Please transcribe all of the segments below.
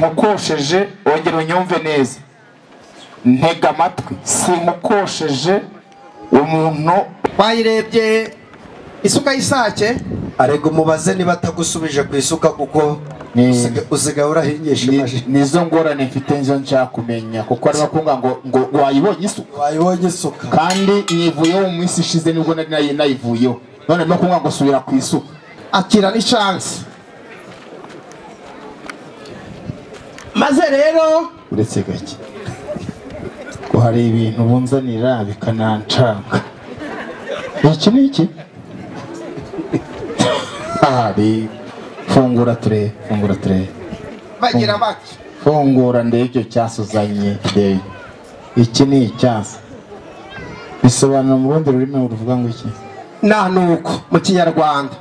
sinkukosheje wongera unyumve neza ntega amatwi sinkukosheje umuntu wayirebye isuka y'isake arega umubaze niba atagusubije ku isuka kuko Ni- usiga- usigaye urahingisha ni- imashini nizo ngorane mfite nizo nshaka kumenya kuko ari kumbwira ngo ngo wayibonye isuka wayibonye isuka kandi nivuyeho mu minsi ishize nibwo nari nayi- nayivuyeho none no kumbwira ngo subira ku isuka akira ni chance maze rero uretse gake ngo hari ibintu bunzanira bikananshanga iki ni iki hari fungura turebe fungura turebe bagira bati fungura ndebe icyo cyasi uzanye ndebe iki ni icyasi bisobanura mu rundi rurimi ruvuga ngo iki nta nuko mu kinyarwanda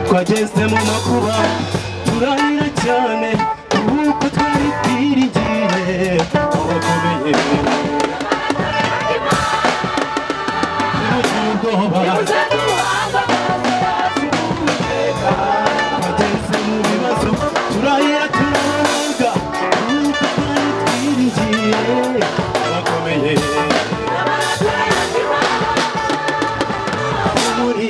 twageze mu makuba turarira cyane kuko twari twiringiye abakomeye tubuze ubwoba twageze mu bibazo turarira turanoga kuko twari twiringiye abakomeye muri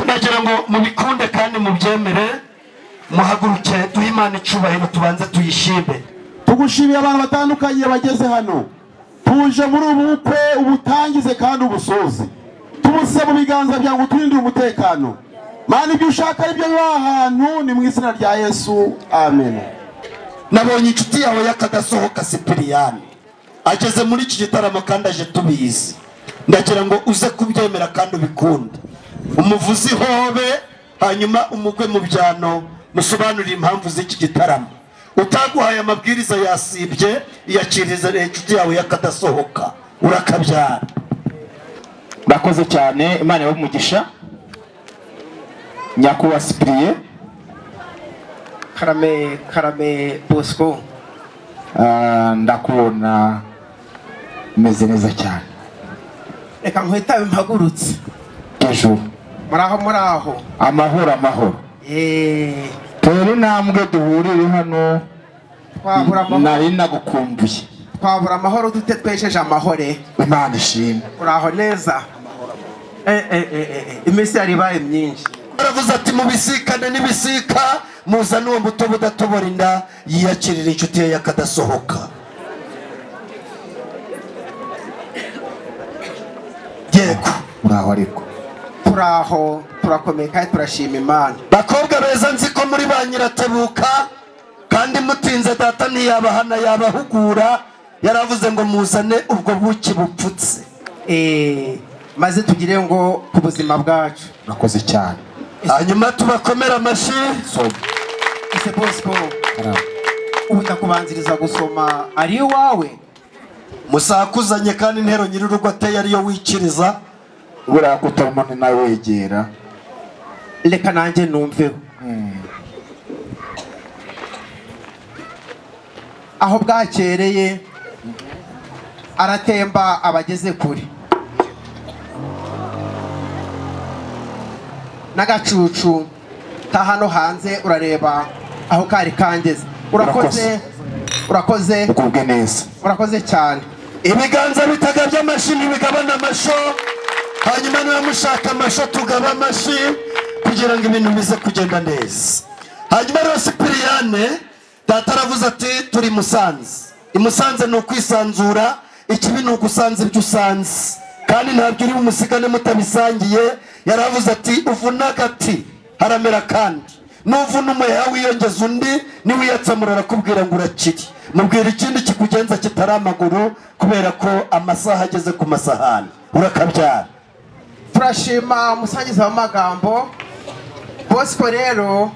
nagira ngo mubikunde kandi mubyemere muhaguruke duhe imana icubahiro tubanze tuyishime tugushimiye abantu batandukanye bageze hano tuje muri ubu bukwe ubutangize kandi ubusoze tubuse mu biganza byawe ngo uturindire umutekano mana ibyo ushaka aribyo biba aha hantu ni mu izina rya yesu amen nabonye inshuti yawe y'akadasohoka sipiriyani ageze muri iki gitaramo kandi aje tubizi ndagira ngo uze kubyemera kandi ubikunde umuvuzi hobe hanyuma umugwe mu byano musobanurire impamvu z'iki gitaramo utaguhaye amabwiriza yasibye iyakiriza inshuti yawe y'akadasohoka urakabyara murakoze cyane imana ibahe umugisha nyakubahwa sipiriye karame karame bosco Ah, ndakubona umeze neza cyane reka nkwitabe mpagurutse hejuru muraho muraho amahoro amahoro yeee tera intambwe duhurire hano twabura amahoro nari nagukumbuye twabura amahoro dute twesheje amahore imana ishimwe uraho neza Eh, eh, eh, eh, eh, iminsi yari ibaye myinshi baravuze ati mubisikane n'ibisika muzane uwo mutobe udatobora inda yiyakirira inshuti ye y'akadasohoka yego muraho ariko turaho turakomeye kandi turashima imana bakobwa beza nzi ko muri ba nyiratebuka kandi mutinze data ntiyabahana yabahugura yaravuze ngo muzane ubwo buki bupfutse Eh, maze tugire ngo ku buzima bwacu murakoze cyane hanyuma tubakomere amashyi so ese bosco muraho. ubu ndakubanziriza gusoma ari iwawe musakuzanye kandi intero nyir'urugo ateye ariyo wikiriza buriya ko utarumana nawe wegera reka nanjye numveho aho bwakereye aratemba abageze kure n'agacucu ta hano hanze urareba aho kari kangeze urakoze urakoze ukubwe neza urakoze cyane ibiganza bitaga by'amashi ntibigabana amasho hanyuma niba mushaka amasho tugaba amashi kugira ngo ibintu bize kugenda neza hanyuma rero sipiriyane data aravuze ati turi musanze i musanze ni ukwisanzura ikibi ni ugusanza ibyo usanze kandi ntabyo uri bumusigane mutabisangiye yaravuze ati uvuna agati haramera kandi nuvuna umuheha wiyongeza undi niwiyatsamura arakubwira ngo urakiri mubwira ikindi kikugenza kitari amaguru kubera ko amasaha ageze ku masahani urakabyara turashima umusangiza w'amagambo bosco rero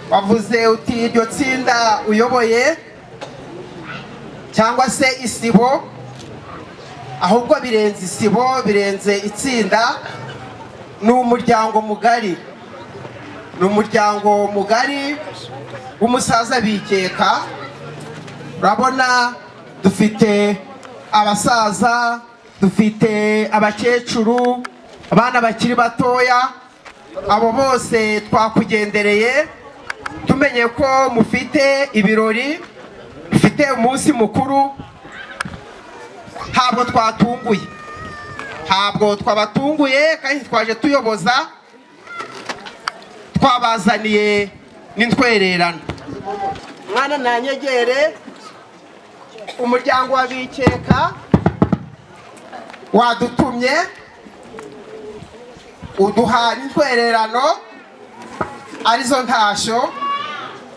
wavuze uti iryo tsinda uyoboye cyangwa se isibo ahubwo birenze isibo birenze itsinda ni umuryango mugari ni umuryango mugari w'umusaza bikeka urabona dufite abasaza dufite abakecuru abana bakiri batoya abo bose twakugendereye tumenye ko mufite ibirori mufite umunsi mukuru ntabwo twatunguye ntabwo twabatunguye kandi twaje tuyoboza twabazaniye n'intwererano mwana ntanyegere umuryango wa bikeka wadutumye uduha n'intwererano arizo ntashyo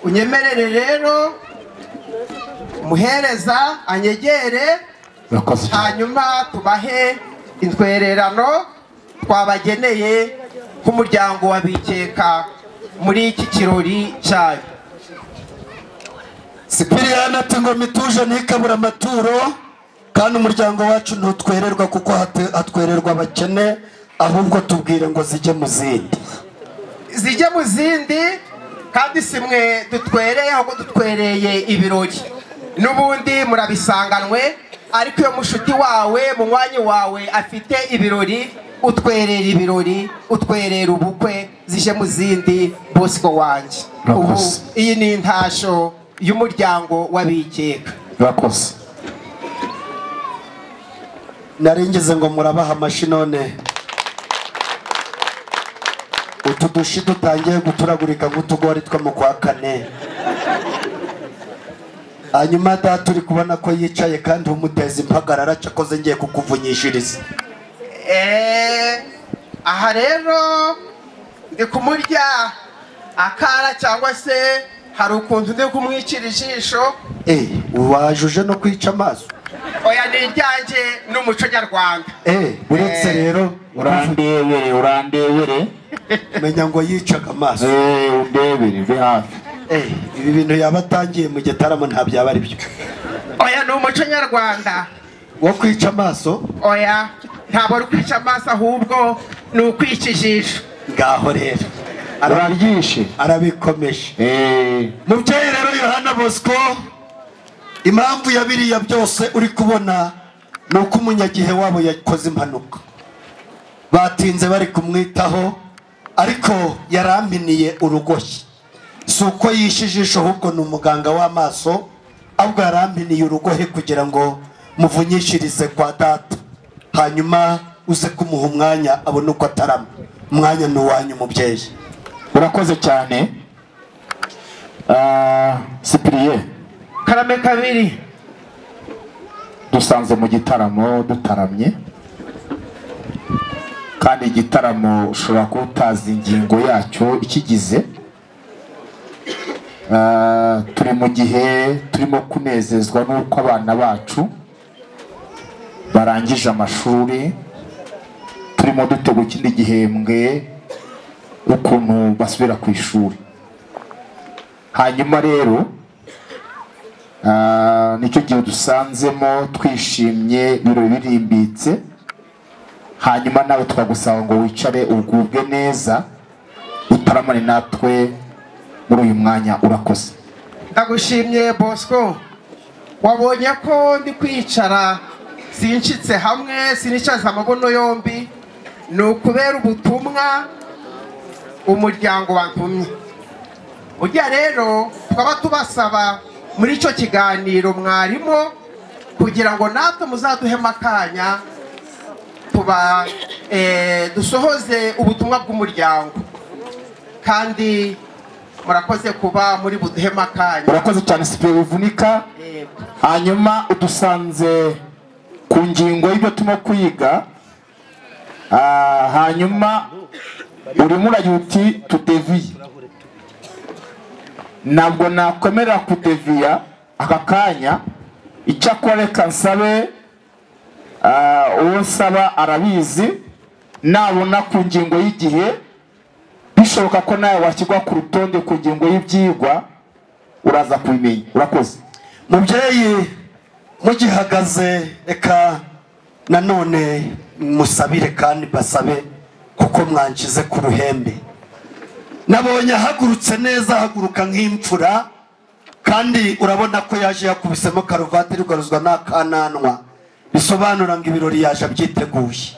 unyemerere rero umuhereza anyegere murakoze cyane hanyuma tubahe intwererano twabageneye nk'umuryango wa bikeka muri iki kirori cyayo sipiriyani ati ngoma ituje ntikabura amaturo kandi umuryango wacu ntutwererwa kuko hate- hatwererwa abakene ahubwo tubwire ngo zijye mu zindi zijye mu zindi kandi si mwe dutwereye ahubwo dutwereye ibirori n'ubundi murabisanganwe ariko iyo mushuti wawe munywanyi wawe afite ibirori utwerera ibirori utwerera ubukwe zije mu zindi bosco wanjye ubu Murakoze. iyi ni intasho y'umuryango w'abikeka murakoze nari ngize ngo murabaha amashi none utu dushi dutangiye guturagurika nk'utugori two mu kwa kane hanyuma data uri kubona ko yicaye kandi umuteza impagarara cyakoze ngiye kukuvunyishiriza Eh, aha rero ndi kumurya akara cyangwa se hari ukuntu ndi kumwicira ijisho Eh, waje uje no kwica amaso oya ni iryanjye n'umuco nyarwanda Eh, uretse Eh, rero urandebere urandebere menya ngo yicaga amaso Eh, undebere uve hafi Eh, ibi bintu yaba atangiye mu gitaramo nta byaba ari byo oya ni umuco nyarwanda wo kwica amaso oya ntabwo ari ukwica amaso ahubwo ni ukwica ijisho ngaho rero Arabi- uraryishe arabikomeje Eh, mubyeyi rero yohana bosco impamvu ya biriya byose uri kubona ni uko umunyagihe wabo yakoze impanuka batinze bari kumwitaho ariko yarampiniye urugoshyi si uko yishe ijisho ahubwo ni umuganga w'amaso ahubwo yarampiniye urugohe kugira ngo muvunyishirize kwa data hanyuma uze kumuha umwanya abone uko atarama umwanya ni uwanyu mubyeyi urakoze cyane Ah, sipiriye karame kabiri dusanze mu gitaramo dutaramye kandi igitaramo ushobora kuba utazi ingingo yacyo ikigize Ah, turi mu gihe turimo kunezezwa n'uko abana bacu barangije amashuri turimo dutegura ikindi gihembwe ukuntu basubira ku ishuri hanyuma rero Ah, nicyo gihe dusanzemo twishimye ibiro birimbitse hanyuma nawe twagusaba ngo wicare ugubwe neza utaramane natwe muri uyu mwanya urakoze ndagushimye bosco wabonye ko ndi kwicara sinshitse hamwe sinicaza amabuno yombi ni ukubera ubutumwa umuryango watumye ujya rero twaba tubasaba muri icyo kiganiro mwarimu kugira ngo natwe muzaduhemo akanya tuba eh, dusohoze ubutumwa bw'umuryango kandi murakoze kuba muri buduhema akanya urakoze cyane sipiro bivunika Yego. hanyuma udusanze ku ngingo y'ibyo turimo kwiga Ah, hanyuma urimo uragira uti tudeviye ntabwo nakwemera kudeviya aka kanya icyakora reka nsabe ah, uwo nsaba arabizi nabona ku ngingo y'igihe bishoboka ko nawe washyirwa ku rutonde ku ngingo y'ibyigwa uraza kubimenya urakoze mubyeyi mugihagaze reka nanone musabire kandi basabe kuko mwangize ku ruhembe nabonye ahagurutse neza ahaguruka nk'imfura kandi urabona ko yaje yakubisemo karuvati irugaruzwa n'akananwa bisobanura ngo ibirori yaje abyiteguye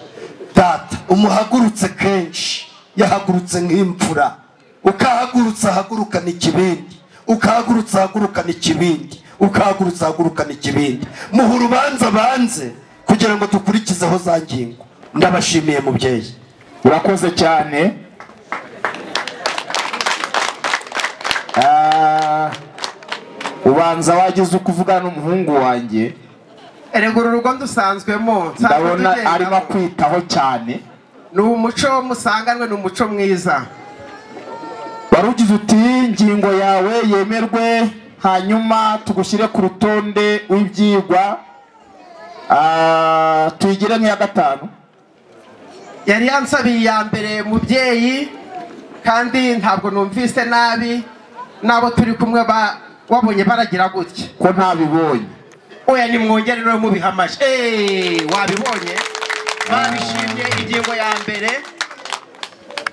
data umuhagurutse kenshi yahagurutse nk'imfura ukahagurutse ahagurukana ikibindi ukahagurutse ahagurukana ikibindi ukahagurutse ahagurukana ikibindi muha urubanza banze kugira ngo dukurikizeho za ngingo ndabashimiye mubyeyi urakoze cyane Ah, ubanza wagize uko uvugana n'umuhungu wanjye erega uru rugo dusanzwemo nsanzwe ndabona tugendamo. arimo akwitaho cyane ni umuco musanganwe ni umuco mwiza wari ugize uti ingingo yawe yemerwe hanyuma tugushyire ku rutonde w'ibyigwa Ah, tuyigire nk'iya gatanu yari yansabiye iya mbere mubyeyi kandi ntabwo numvise nabi n'abo turi kumwe ba- wabonye baragira gutya ko ntabibonye oya nimwongere rero mubihamaje Eh, wabibonye babishimye ingingo ya mbere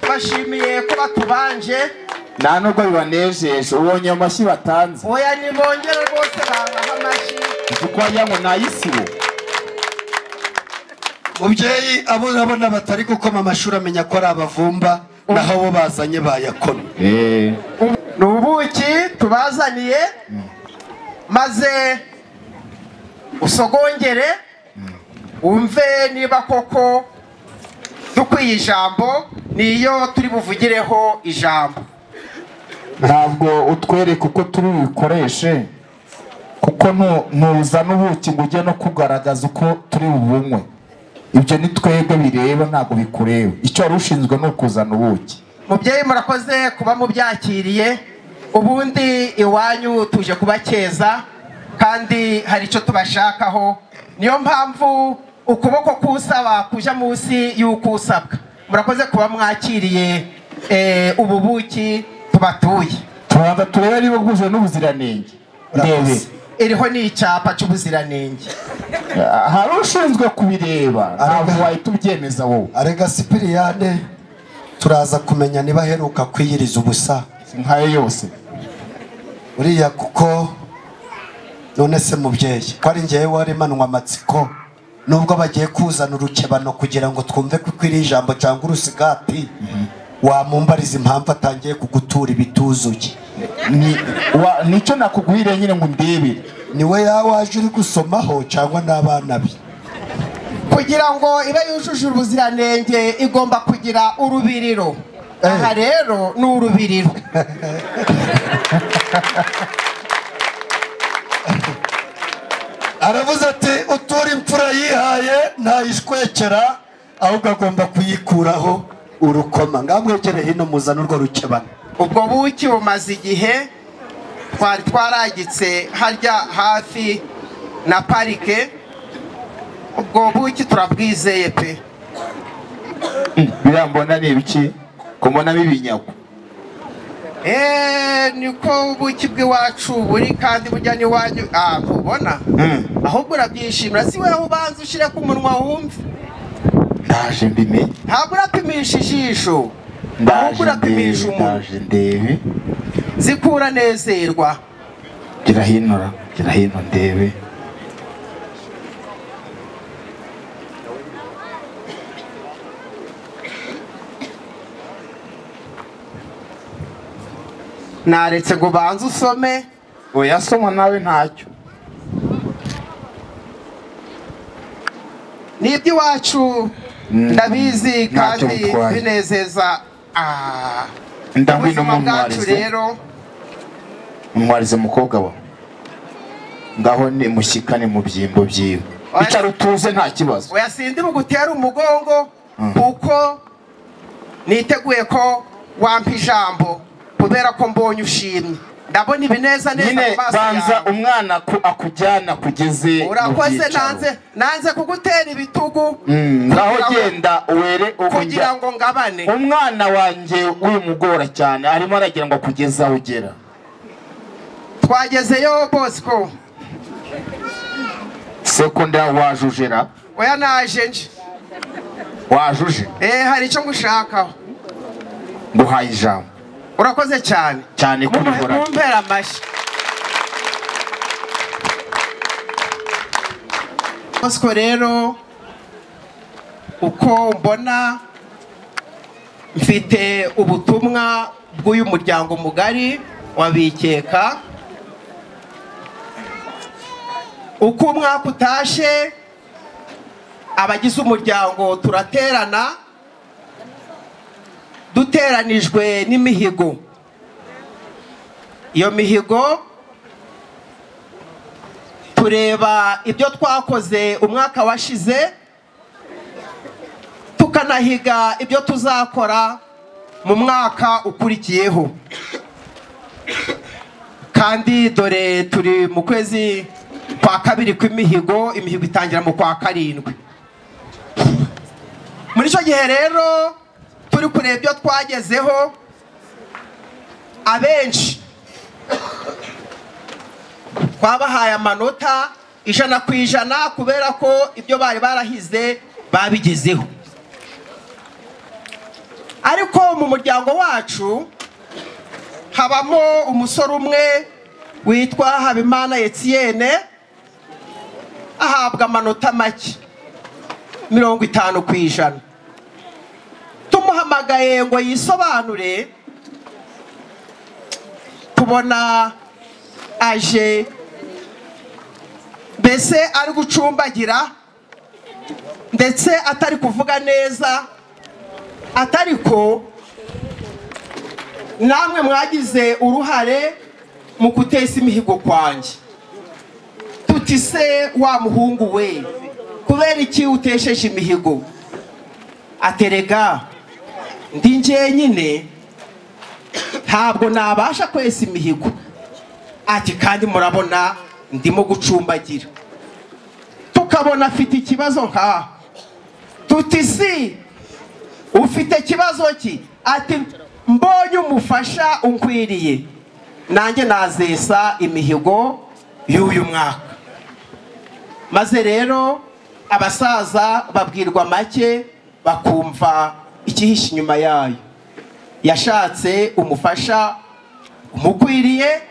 bashimiye ko batubanje nta nubwo bibanejeje ubonye ayo mashyi batanze oya nimwongere rwose bangahe amashyi kuko wagira ngo ni ay'isibo mubyeyi abo urabona batari gukoma amashuri amenya ko ari abavumba naho abo bazanye bayakomye Eh. ni ubuki tubazaniye maze usogongere wumve niba koko dukwiye ijambo niyo turi buvugireho ijambo ntabwo utwereka uko turi bukoreshe kuko kuko ntu- ntuzana ubuki ngo ujye no kugaragaza uko turi bubunywe ibyo ni twebwe bireba ntabwo bikureba icyo wari ushinzwe ni ukuzana ubuki mubyeyi murakoze kuba mubyakiriye ubundi iwanyu tuje kubakeza kandi hari icyo tubashakaho niyo mpamvu ukuboko k'usaba kujya munsi y'uk'usabwa murakoze kuba mwakiriye eh, ubu buki tubatuye tubanza turebe niba bwuje n'ubuziranenge ndebe iriho ni icyapa cy'ubuziranenge Ah, hari ushinzwe kubireba ntabwo wahita ubyemeza wowe arega sipiriyane turaza kumenya niba aheruka kwiyiriza ubusa nkayo yose uriya kuko none se mubyeyi ko ari ngewe waremanwa amatsiko nubwo bagiye kuzana urukebano kugira ngo twumve ko ukwiriye ijambo cyangwa urusigati wamumbariza impamvu atangiye kugutura ibituzuye Ni- wa- nicyo nakuguhiriye nyine ngo ndebere niwe yawaje uri gusomaho cyangwa n'abana be kugira ngo ibe yujuje ubuziranenge igomba kugira urubiriro aha rero ni urubiriro aravuze ati utura imfura yihaye ntayishwekera ahubwo agomba kuyikuraho urukoma ngamwegere hino muzana urwo rukebano ubwo buki bumaze igihe twari twaragitse harya hafi na parike ubwo buki turabwizeye pe biriya mbona ni ibiki ko mbonamo ibinyago eee niko ubuki bw'iwacu buri kandi bujya n'iwanyu ah ntubona ahubwo urabyishimira si wowe ubanza ushyire ku munwa wumve ndaje mbimenye ntabwo urapimisha ijisho ahubwo ndaje urapimisha ndebe umunwa ndaje ndebe zikura nezerwa gira hino ra gira hino ndebe naretse ngo ubanze usome oya soma nawe ntacyo ni iby'iwacu ndabizi ntacyo kandi bitwaye. binezeza Ah, ndahwino ubuzima bwacu mumwarize rero mumwarize mukobwa wa ngaho ni mushyikane mu byimbo byiwe Oya. icara utuze nta kibazo oya sindi bugutera umugongo Mm. kuko niteguye ko wampa ijambo kubera ko mbonye ushimye ndabona ibineza neza nyine mu maso banza yawe umwana ko akujyana kugeze mu urakoze byicaro. nanze nanze kugutera ibitugu Mm, ngaho kugira ngo- genda were kugira ubujya ngo ngabane umwana wanjye wimugora cyane arimo aragira ngo kugeza aho ugera twagezeyo bosco sekunda wajujera oya naje nje wajuje eh hari icyo ngushakaho nguhaye ijambo urakoze cyane cyane kubihora mumpera amashyi bosco rero uko mbona mfite ubutumwa bw'uyu muryango mugari wabikeka uko umwaka utashye abagize umuryango turaterana duteranijwe n'imihigo iyo mihigo tureba ibyo twakoze umwaka washize tukanahiga ibyo tuzakora mu mwaka ukurikiyeho kandi dore turi mu kwezi kwa kabiri kw'imihigo imihigo itangira mu kwa karindwi muri icyo gihe rero turi kureba ibyo twagezeho abenshi twabahaye amanota ijana ku ijana kubera ko ibyo bari barahize babigezeho ariko mu muryango wacu habamo umusore umwe witwa habimana etienne ahabwa amanota make mirongo itanu ku ijana tumuhamagaye ngo yisobanure tubona aje mbese ari gucumbagira ndetse atari kuvuga neza atariko namwe mwagize uruhare mu guteza imihigo kwanjye uti se wa muhungu we kubera iki utesheje imihigo aterega ndi njyenyine ntabwo nabasha kwesa imihigo ati kandi murabona ndimo gucumbagira tukabona afite ikibazo nkaha tuti si ufite ikibazo ki ati mbonye umufasha unkwiriye nanjye nazesa imihigo y'uyu mwaka maze rero abasaza babwirwa make bakumva ikihishe inyuma yayo yashatse umufasha umukwiriye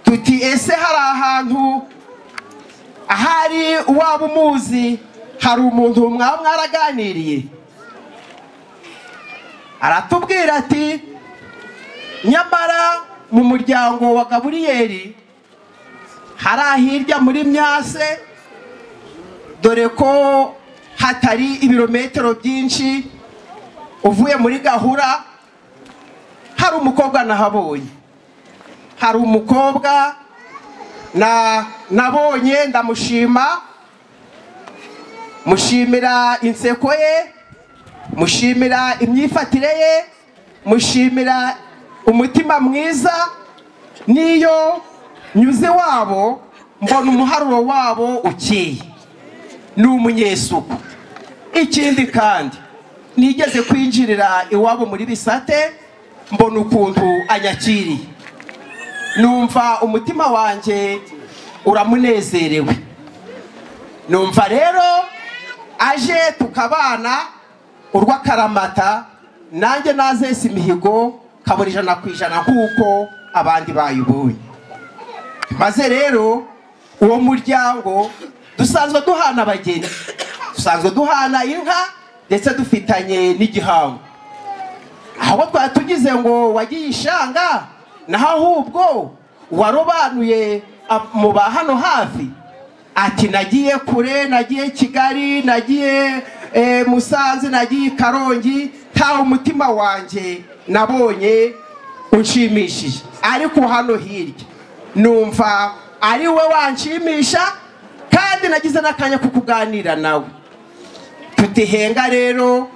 tuti ese hari ahantu ahari waba umuzi hari umuntu mwaba mwaraganiriye aratubwira ati nyamara mu muryango wa gaburiyeri hari ahirya muri myase dore ko hatari ibirometero byinshi uvuye muri gahura hari umukobwa nahabonye hari umukobwa na nabonye ndamushima mushimira inseko ye mushimira imyifatire ye mushimira umutima mwiza n'iyo nyuze wabo mbona umuharuro wabo ukeye ni umunyesuku ikindi kandi nigeze kwinjirira iwabo muri bisate mbona ukuntu anyakiriye numva umutima wanjye uramunezerewe numva rero aje tukabana urw'akaramata nanjye nazese imihigo kabura ijana ku ijana nk'uko abandi bayibonye maze rero uwo muryango dusanzwe duhana abageni dusanzwe duhana inka ndetse dufitanye n'igihango aho twari tugize ngo wagiye ishanga naho ahubwo warobanuye ab- mu ba hano hafi ati nagiye kure nagiye kigali nagiye eh, musanze nagiye i karongi ntawe umutima wanjye nabonye unshimishije ariko hano hirya numva ari we wanshimisha kandi nagize n'akanya ko kuganira nawe tutihenga rero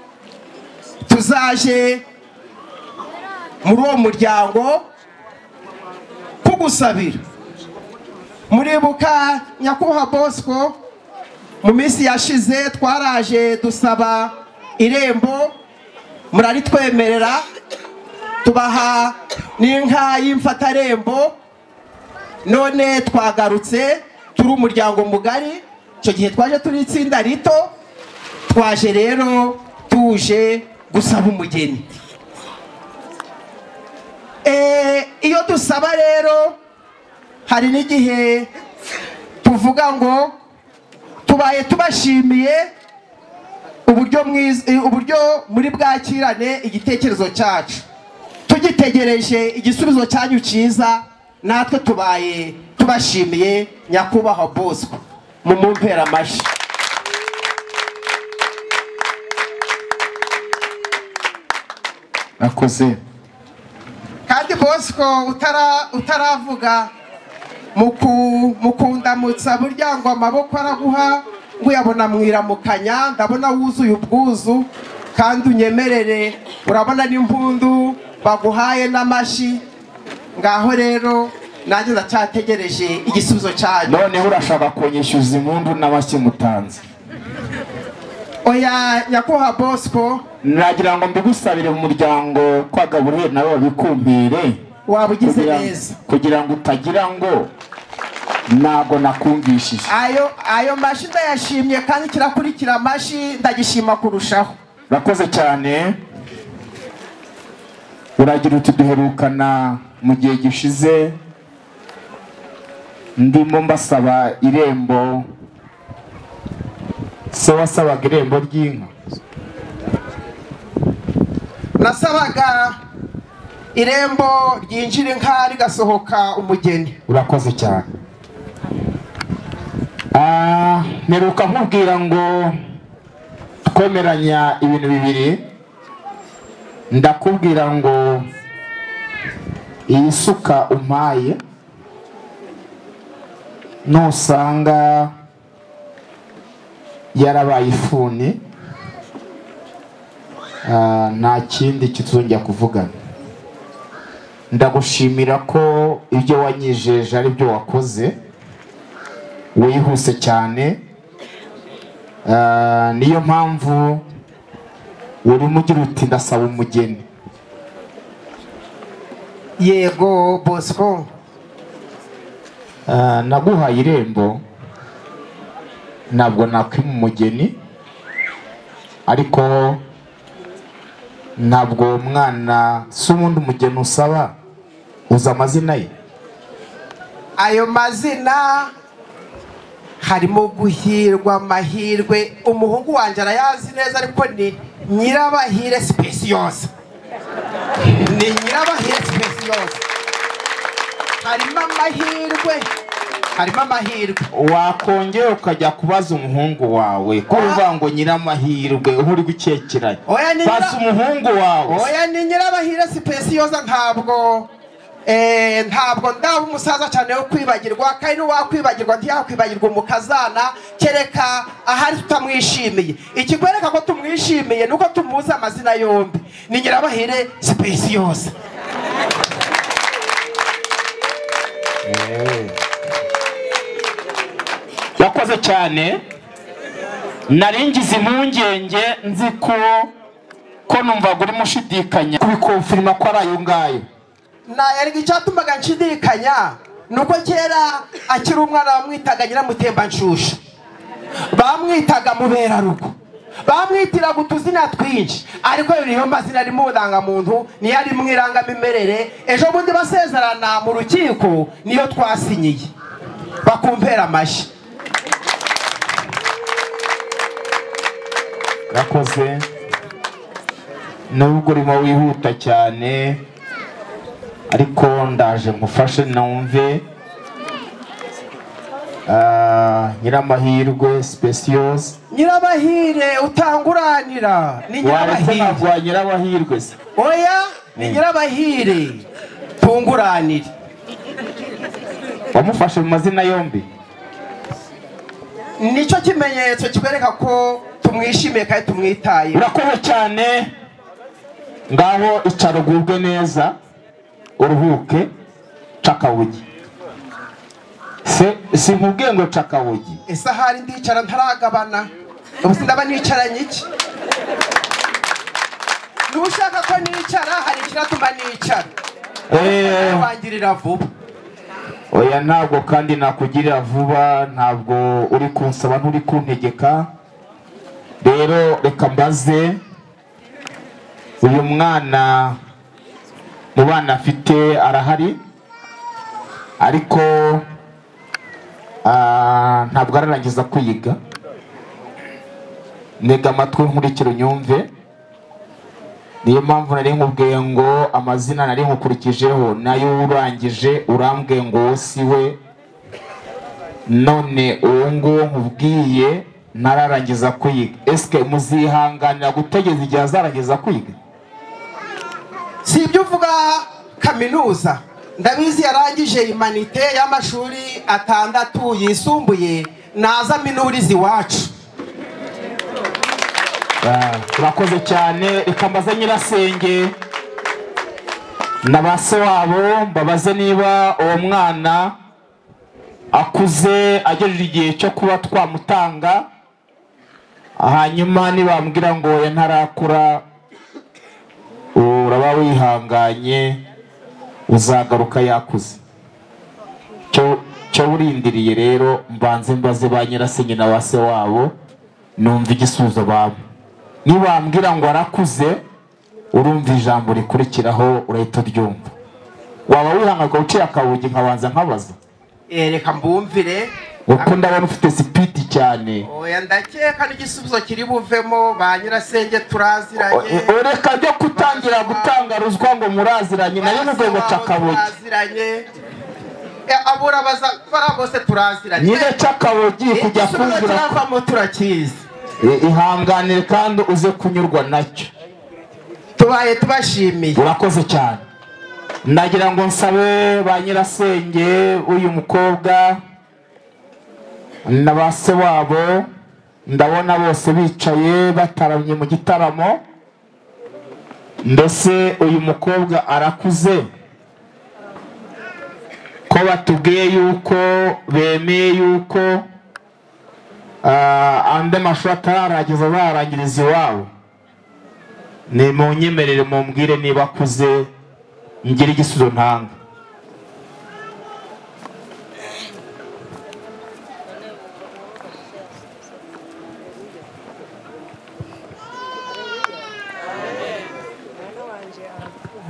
tuzaje muri uwo muryango kugusabira muribuka nyakuha bosco mu minsi yashize twaraje dusaba irembo muraritwemerera tubaha n'inka y'imfatarembo none twagarutse turi umuryango mugari icyo gihe twaje turi itsinda rito twaje rero tuje gusaba umugeni Eh, iyo dusaba rero hari n'igihe tuvuga ngo tubaye tubashimiye uburyo mwiz- eh, uburyo muri bwakirane igitekerezo cyacu tugitegereje igisubizo cyanyu cyiza natwe tubaye tubashimiye nyakubahwa bosco mu mumpera amashyi nakoze kandi bosco utara- utaravuga mu ku- mu kundamutsa burya ngo amaboko araguha ngo uyabona mwiramukanya ndabona wuzuye ubwuzu kandi unyemerere urabona n'impundu baguhaye n'amashyi ngaho rero nanjye ndacyategereje igisubizo cyanyu noneho urashaka kunyishyuza impundu n'amashyi mutanze oya nyakubahwa bosco nagira ngo mbigusabire mu muryango kwa gaburiyeri nawe babikumbire waba ugize kugira- neza kugira ngo utagira ngo ntago nakumvishije ayo ayo mashyi ndayashimye kandi kirakurikira amashyi ndagishima kurushaho urakoze cyane uragira uti duherukana mu gihe gishize ndimo mbasaba irembo se wasabaga irembo ry'inka nasabaga irembo ryinjira inka rigasohoka umugeni urakoze cyane Ah, mperuka nkubwira ngo twemeranya ibintu bibiri ndakubwira ngo iyi suka umpaye nusanga yarabaye ifuni ah, nta kindi kituzongera kuvugana ndagushimira ko ibyo wanyijeje ari byo wakoze wihuse cyane Ah, niyo mpamvu urimo ugira uti ndasaba umugeni yego bosco Ah, naguhaye irembo ntabwo nakwima umugeni ariko ntabwo uwo mwana si ubundi umugeni usaba uzi amazina ye ayo mazina harimo guhirwa amahirwe umuhungu wanjye arayazi neza ariko ni nyirabahire sipesiyose ni nyirabahire sipesiyose harimo amahirwe harimo amahirwe wakongera ukajya kubaza umuhungu wawe ko uvuga ngo nyiramahirwe uba uri gukekeranya Oya, ni nyira- baza umuhungu wawe oya ni nyirabahire sipesiyoza ntabwo eh, ntabwo ndaba umusaza cyane wo kwibagirwa kandi n'uwakwibagirwa ntiyakwibagirwa umukazana kereka ahari tutamwishimiye ikikwereka ko tumwishimiye nuko tumuzi amazina yombi ni nyirabahire sipesiyoza yakoze cyane naringize impungenge nzi ko ko numvaga urimo ushidikanya kubikomfirima ko ari ayo ngayo nayarega icyatumaga nshidikanya ni uko kera akiri umwana bamwitaga nyiramutembanshusha bamwitaga muberarugo bamwitiraga utuzina twinshi ariko ayo niyo mazina arimo ubudangamuntu niyo arimo irangamimerere ejo bundi basezerana mu rukiko niyo twasinyiye bakumpera amashyi yakoze nubwo urimo wihuta cyane ariko ndaje ngufashe numve Ah, nyiramahirwe sipesiyozi nyirabahire utanguranira ni waretse nyirabahire ntabwo nyiramahirwe se oya ni nyirabahire tunguranire wamufashe mu mazina yombi nicyo kimenyetso kikwereka ko tumwishimiye kandi tumwitaye urakoze cyane ngaho icara ugubwe neza uruhuke cakabugi se sinkubwiye ngo cakabugi ese ahari ndicara ntaragabana ubu sindaba nicaranye iki niba ushaka ko nicara hari ikiratuma nicara Eh. wangirira vuba oya ntabwo kandi nakugirira vuba ntabwo uri kunsaba nturi kuntegeka rero reka mbaze uyu mwana mu bana afite arahari ariko ah, ntabwo ararangiza kwiga ntega amatwi nkurikira unyumve niyo mpamvu nari nkubwiye ngo amazina nari nkukurikijeho nayo urangije urambwiye ngo wowe si we none uwo nguwo nkubwiye ntararangiza kwiga esike muzihanganira gutegereza igihe azarangiza kwiga si ibyo uvuga kaminuza ndabizi yarangije imanite y'amashuri atandatu yisumbuye naza minurizi iwacu Ah, urakoze cyane reka mbaze nyirasenge na ba se wabo mbabaze niba uwo mwana akuze agejeje igihe cyo kuba twamutanga hanyuma nibambwira ngo oya ntarakura uraba wihanganye uzagaruka yakuze cyo cyo urindiriye rero mbanze mbaze ba nyirasenge na ba se wabo numva igisubizo baba nibambwira ngo arakuze urumva ijambo rikurikiraho urahita uryumva waba wihangayika uciye akabugi nkabanza nkabaza Eh, reka mbumvire kuko ndabona ufite sipidi cyane oya ndakeka n'igisubizo kiri buvemo ba nyirasenge turaziranye O- reka byo kutangira gutanga ruswa ngo muraziranye nayo n'ubwo ngo cakabugi turaziranye Eh, abura baza bara bose turaziranye nyine cakabugi kujya igisubizo kumvira ko- kiravamo turakizi I- ihanganire kandi uze kunyurwa nacyo tubaye tubashimiye urakoze cyane ndagira ngo nsabe ba nyirasenge w'uyu mukobwa na ba se wabo ndabona bose bicaye bataramye mu gitaramo ndetse uyu mukobwa arakuze ko batubwiye yuko bemeye yuko ah, andi mashuri atararangiza barangiriza iwabo ni mu nyemerere mumbwire niba akuze ngire igisubizo ntanga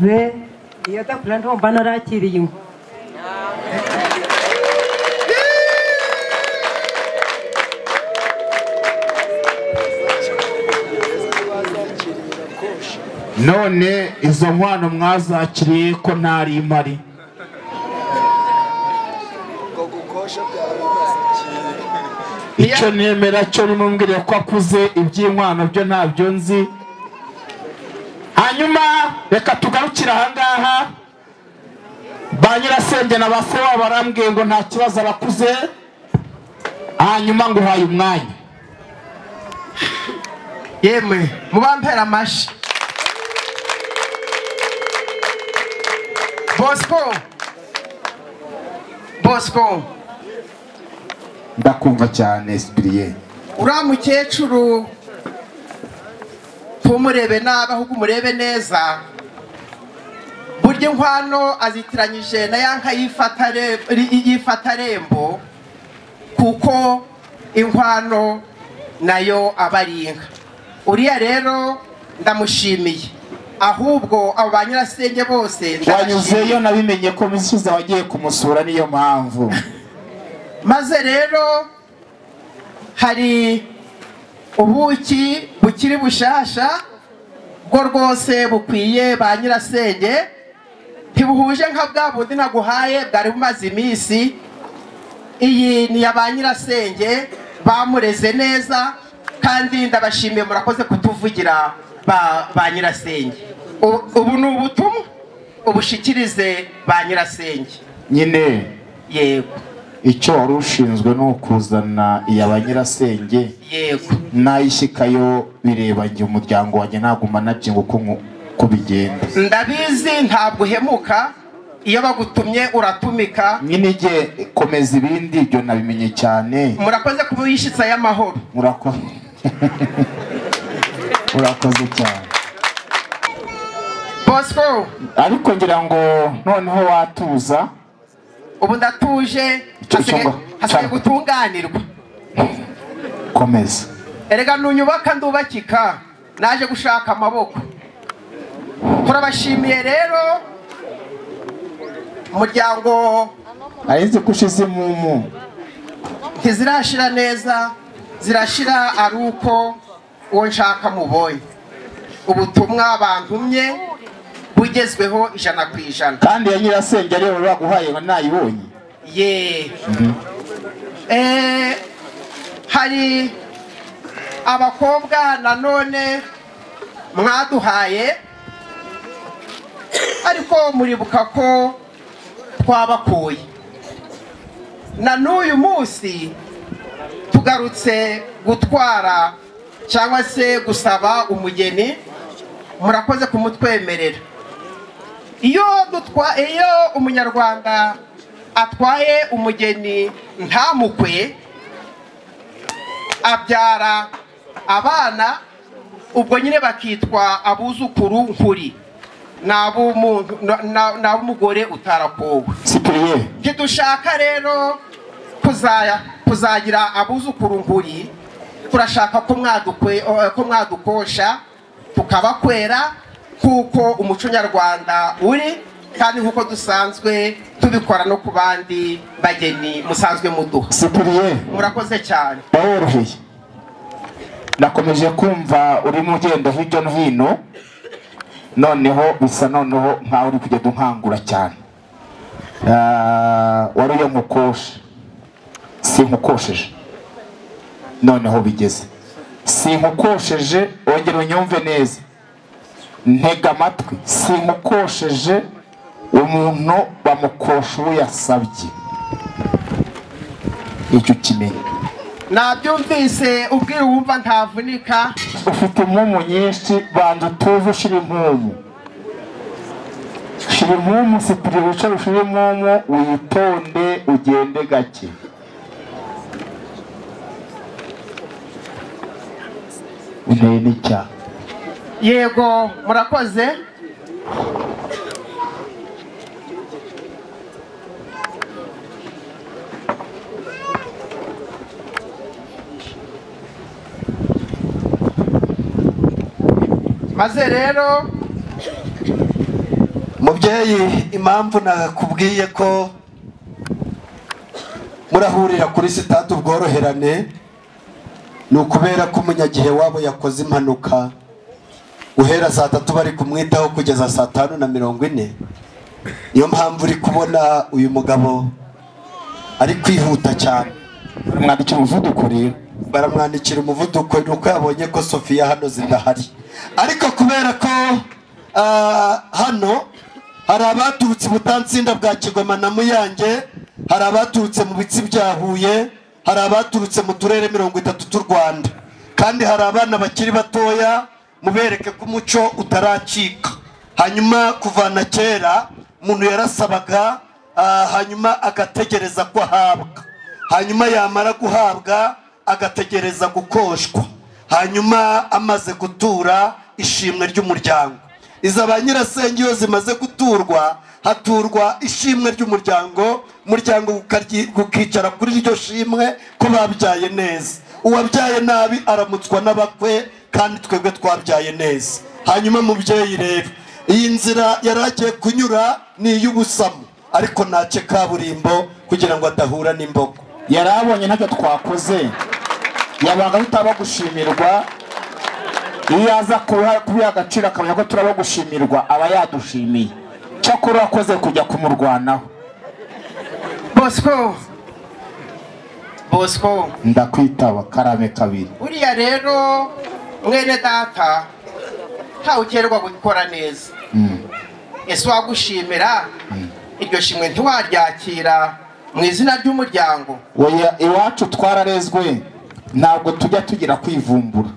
Ve iyo adakura ndumva narakiriye inkwi none izo nkwano mwazakiriye ko ntari impari icyo nemera cyo nimubwire ko akuze iby'inkwano byo ntabyo nzi hanyuma reka tugarukire ahangaha ba nyirasenge na ba se wabo barambwiye ngo nta kibazo abakuze hanyuma nguhaye umwanya yemwe mubampera amashyi bosco bosco ndakumva cyane sipiriye uriya mukecuru ntumurebe nabi ahubwo umurebe neza burya inkwano azitiranyije na ya nka yifata re- ri- yifata rembo kuko inkwano nayo aba ari inka uriya rero ndamushimiye ahubwo abo ba nyirasenge bose ndabashimiye. wanyuzeyo nabimenye ko misiza wagiye kumusura niyo mpamvu maze rero hari ubuki bukiri bushasha bwo rwose bukwiye ba nyirasenge ntibuhuje nka bwa bundi naguhaye bwari bumaze iminsi iyi ni iya ba nyirasenge bamureze neza kandi ndabashimiye murakoze kutuvugira ba, ba nyirasenge ubu ubu ni ubutumwa ubushikirize ba nyirasenge nyine yego icyo wari ushinzwe ni ukuzana iya ba nyirasenge yego nayishyikayo bireba njye umuryango wanjye naguma nabyinga uko nku- uko bigenda ndabizi ntabwo uhemuka iyo bagutumye uratumika nyine jye komeza ibindi ibyo nabimenye cyane murakoze kuba wishyitsa y'amahoro murakoze urakoze cyane bosco ariko ngira ngo noneho watuza ubu ndatuje Icyo hasigaye- cyumba. Cyane. hasigaye gutunganirwa komeza erega ntunyubaka ndubakika naje gushaka amaboko turabashimiye rero umuryango arizi ko ushize imumu ntizirashira neza zirashira ari uko uwo nshaka mubonye ubutumwa bantumye bugezweho ijana ku ijana kandi ya nyirasenge ariyo wari waguhaye ngo nayibonye ye Eh, hari abakobwa nanone mwaduhaye ariko muribuka ko twabakuye na n'uyu munsi tugarutse gutwara cyangwa se gusaba umugeni murakoze kumutwemerera iyo dutwa iyo umunyarwanda atwaye umugeni ntamukwe abyara abana ubwo nyine bakitwa abuzukuru nkuri ni ab'umuntu- na- na- ni ab'umugore utarakowe sipiriye ntidushaka rero kuzaya kuzagira abuzukuru nkuri turashaka ko mwadukwe eh, ko mwadukosha tukabakwera kuko umuco nyarwanda uri kandi nk'uko dusanzwe tubikora no ku bandi bageni musanzwe muduha sipiriye murakoze cyane baroroheye nakomeje kumva urimo ugenda hirya no hino noneho bisa noneho nkaho uri kugenda unkangura cyane Ah, wari uyo nkukoshe sinkukosheje noneho bigeze sinkukosheje wongera unyumve neza ntega amatwi sinkukosheje umuntu bamukosha uwo yasabye icyo ukimenye nabyumvise ubwira wumva ntavunika ufite impumu nyinshi banza utuze ushyira impumu shyira impumu sipiri wicara ushyire impumu witonde ugende gake inteye n'icya yego murakoze maze rero mubyeyi impamvu nakubwiye ko murahurira kuri sitade ubworoherane ni ukubera ko umunyagihe wabo yakoze impanuka guhera saa tatu bari kumwitaho kugeza saa tanu na mirongo ine niyo mpamvu uri kubona uyu mugabo ari kwihuta cyane mwandikira umuvuduko rero baramwandikira umuvuduko ni uko yabonye ko sofiya hano zidahari ariko kubera ko ah, hano hari abaturutse i butansinda bwa kigoma na muyange hari abaturutse mu bitsi bya huye hari abaturutse mu turere mirongo itatu tw'u rwanda kandi hari abana bakiri batoya mubereke ko umuco utaracika hanyuma kuvana kera umuntu yarasabaga ah, hanyuma agategereza ko ahabwa hanyuma yamara guhabwa agategereza gukoshwa hanyuma amaze gutura ishimwe ry'umuryango izo ba nyirasenge iyo zimaze guturwa haturwa ishimwe ry'umuryango umuryango ukaryi- ukicara kuri iryo shimwe ko babyaye neza uwabyaye nabi aramutswa n'abakwe kandi twebwe twabyaye neza hanyuma mubyeyi rero iyi nzira yari agiye kunyura ni iy'ubusamu ariko ntace kaburimbo kugira ngo adahura n'imbogo yari abonye ntacyo twakoze yabanga tutaba gushimirwa iyo aza kubiha kubiha agaciro akamenya ko turaba gushimirwa aba yadushimiye cyakora urakoze kujya kumurwanaho bosco bosco ndakwitaba karame kabiri uriya rero mwene data ntawukerwa gukora neza ese wagushimira iryo shimwe ntiwaryakira mu izina ry'umuryango Oya, iwacu twararezwe ntabwo tujya tugira kwivumbura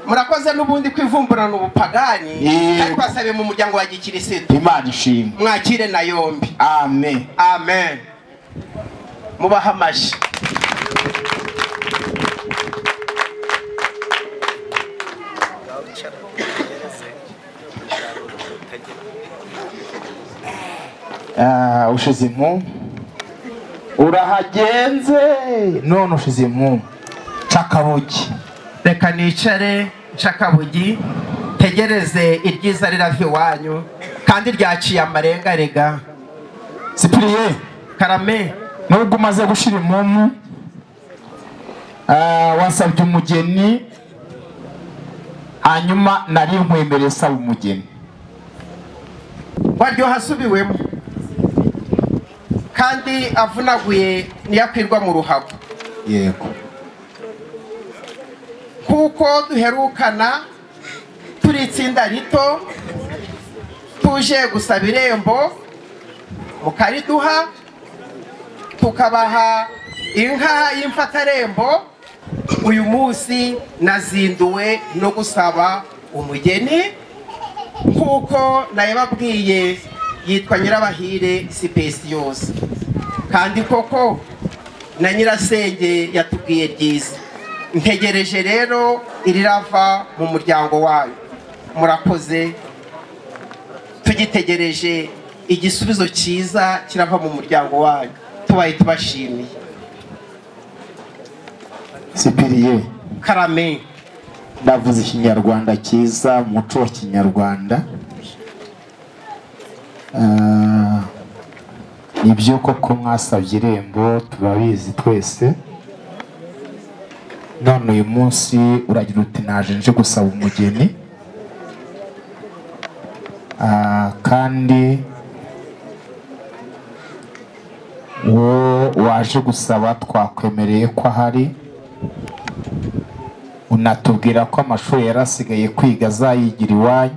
murakoze n'ubundi kwivumburana ubupagani Yego. ariko basabe mu muryango wa gikirisitu imana ishimwe mwakire na yombi amen amen mubahe amashyi Ah, ushize impumu urahagenze none ushize impumu cakabugi reka nicare nshakabugi tegereze iryiza rirava iwanyu kandi ryaciye amarenga rega sipiriye karame nubwo umaze gushyira impumu ah, wasabye umugeni hanyuma nari nkwemereye saba umugeni waryoha asubiwemo kandi avunaguye niyo akwirwa mu ruhago yego kuko duherukana turi itsinda rito tuje gusaba irembo mukariduha tukabaha inka y'imfatarembo uyu munsi nazinduwe no gusaba umugeni nk'uko nayababwiye yitwa nyirabahire sipesiyose kandi koko na nyirasenge yatubwiye ryiza ntegereje rero irirava mu muryango wayo murakoze tugitegereje igisubizo cyiza kirava mu muryango wayo tubaye tubashimiye sipiriye karame ndavuze ikinyarwanda cyiza umuco wa kinyarwanda Ah, ni byo koko mwasabye irembo turabizi twese none uyu munsi uragira uti naje nje gusaba umugeni Ah, kandi uwo waje gusaba twakwemereye ko ahari unatubwira ko amashuri yari asigaye kwiga azayigira iwanyu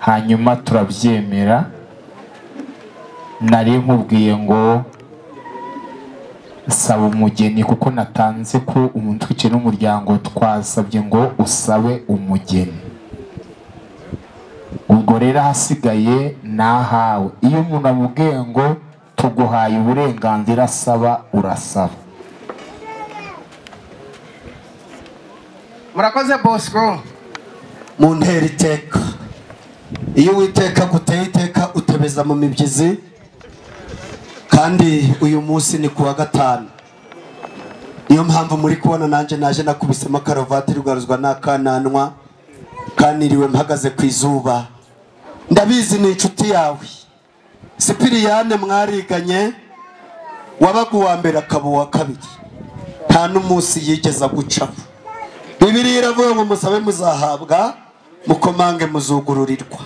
hanyuma turabyemera nari nkubwiye ngo saba umugeni kuko natanze ko umutwike n'umuryango twasabye ngo usabe umugeni ubwo rero ahasigaye nahawe iyo umuntu amubwiye ngo tuguhaye uburenganzira asaba urasaba murakoze bosco mu ntera iteka iyo uwiteka aguteye iteka utebeza mu mibyizi kandi uyu munsi ni kuwa gatanu niyo mpamvu muri kubona nanjye naje nakubisemo karuvati rwaruzwa n'akananwa kaniriwe mpagaze ku izuba ndabizi ni inshuti yawe sipiriyane mwariganye wabaga uwa mbere akaba uwa kabiri nta n'umunsi yigeze gucaho bibiri iravuga ngo musabe muzahabwa mukomange muzugururirwa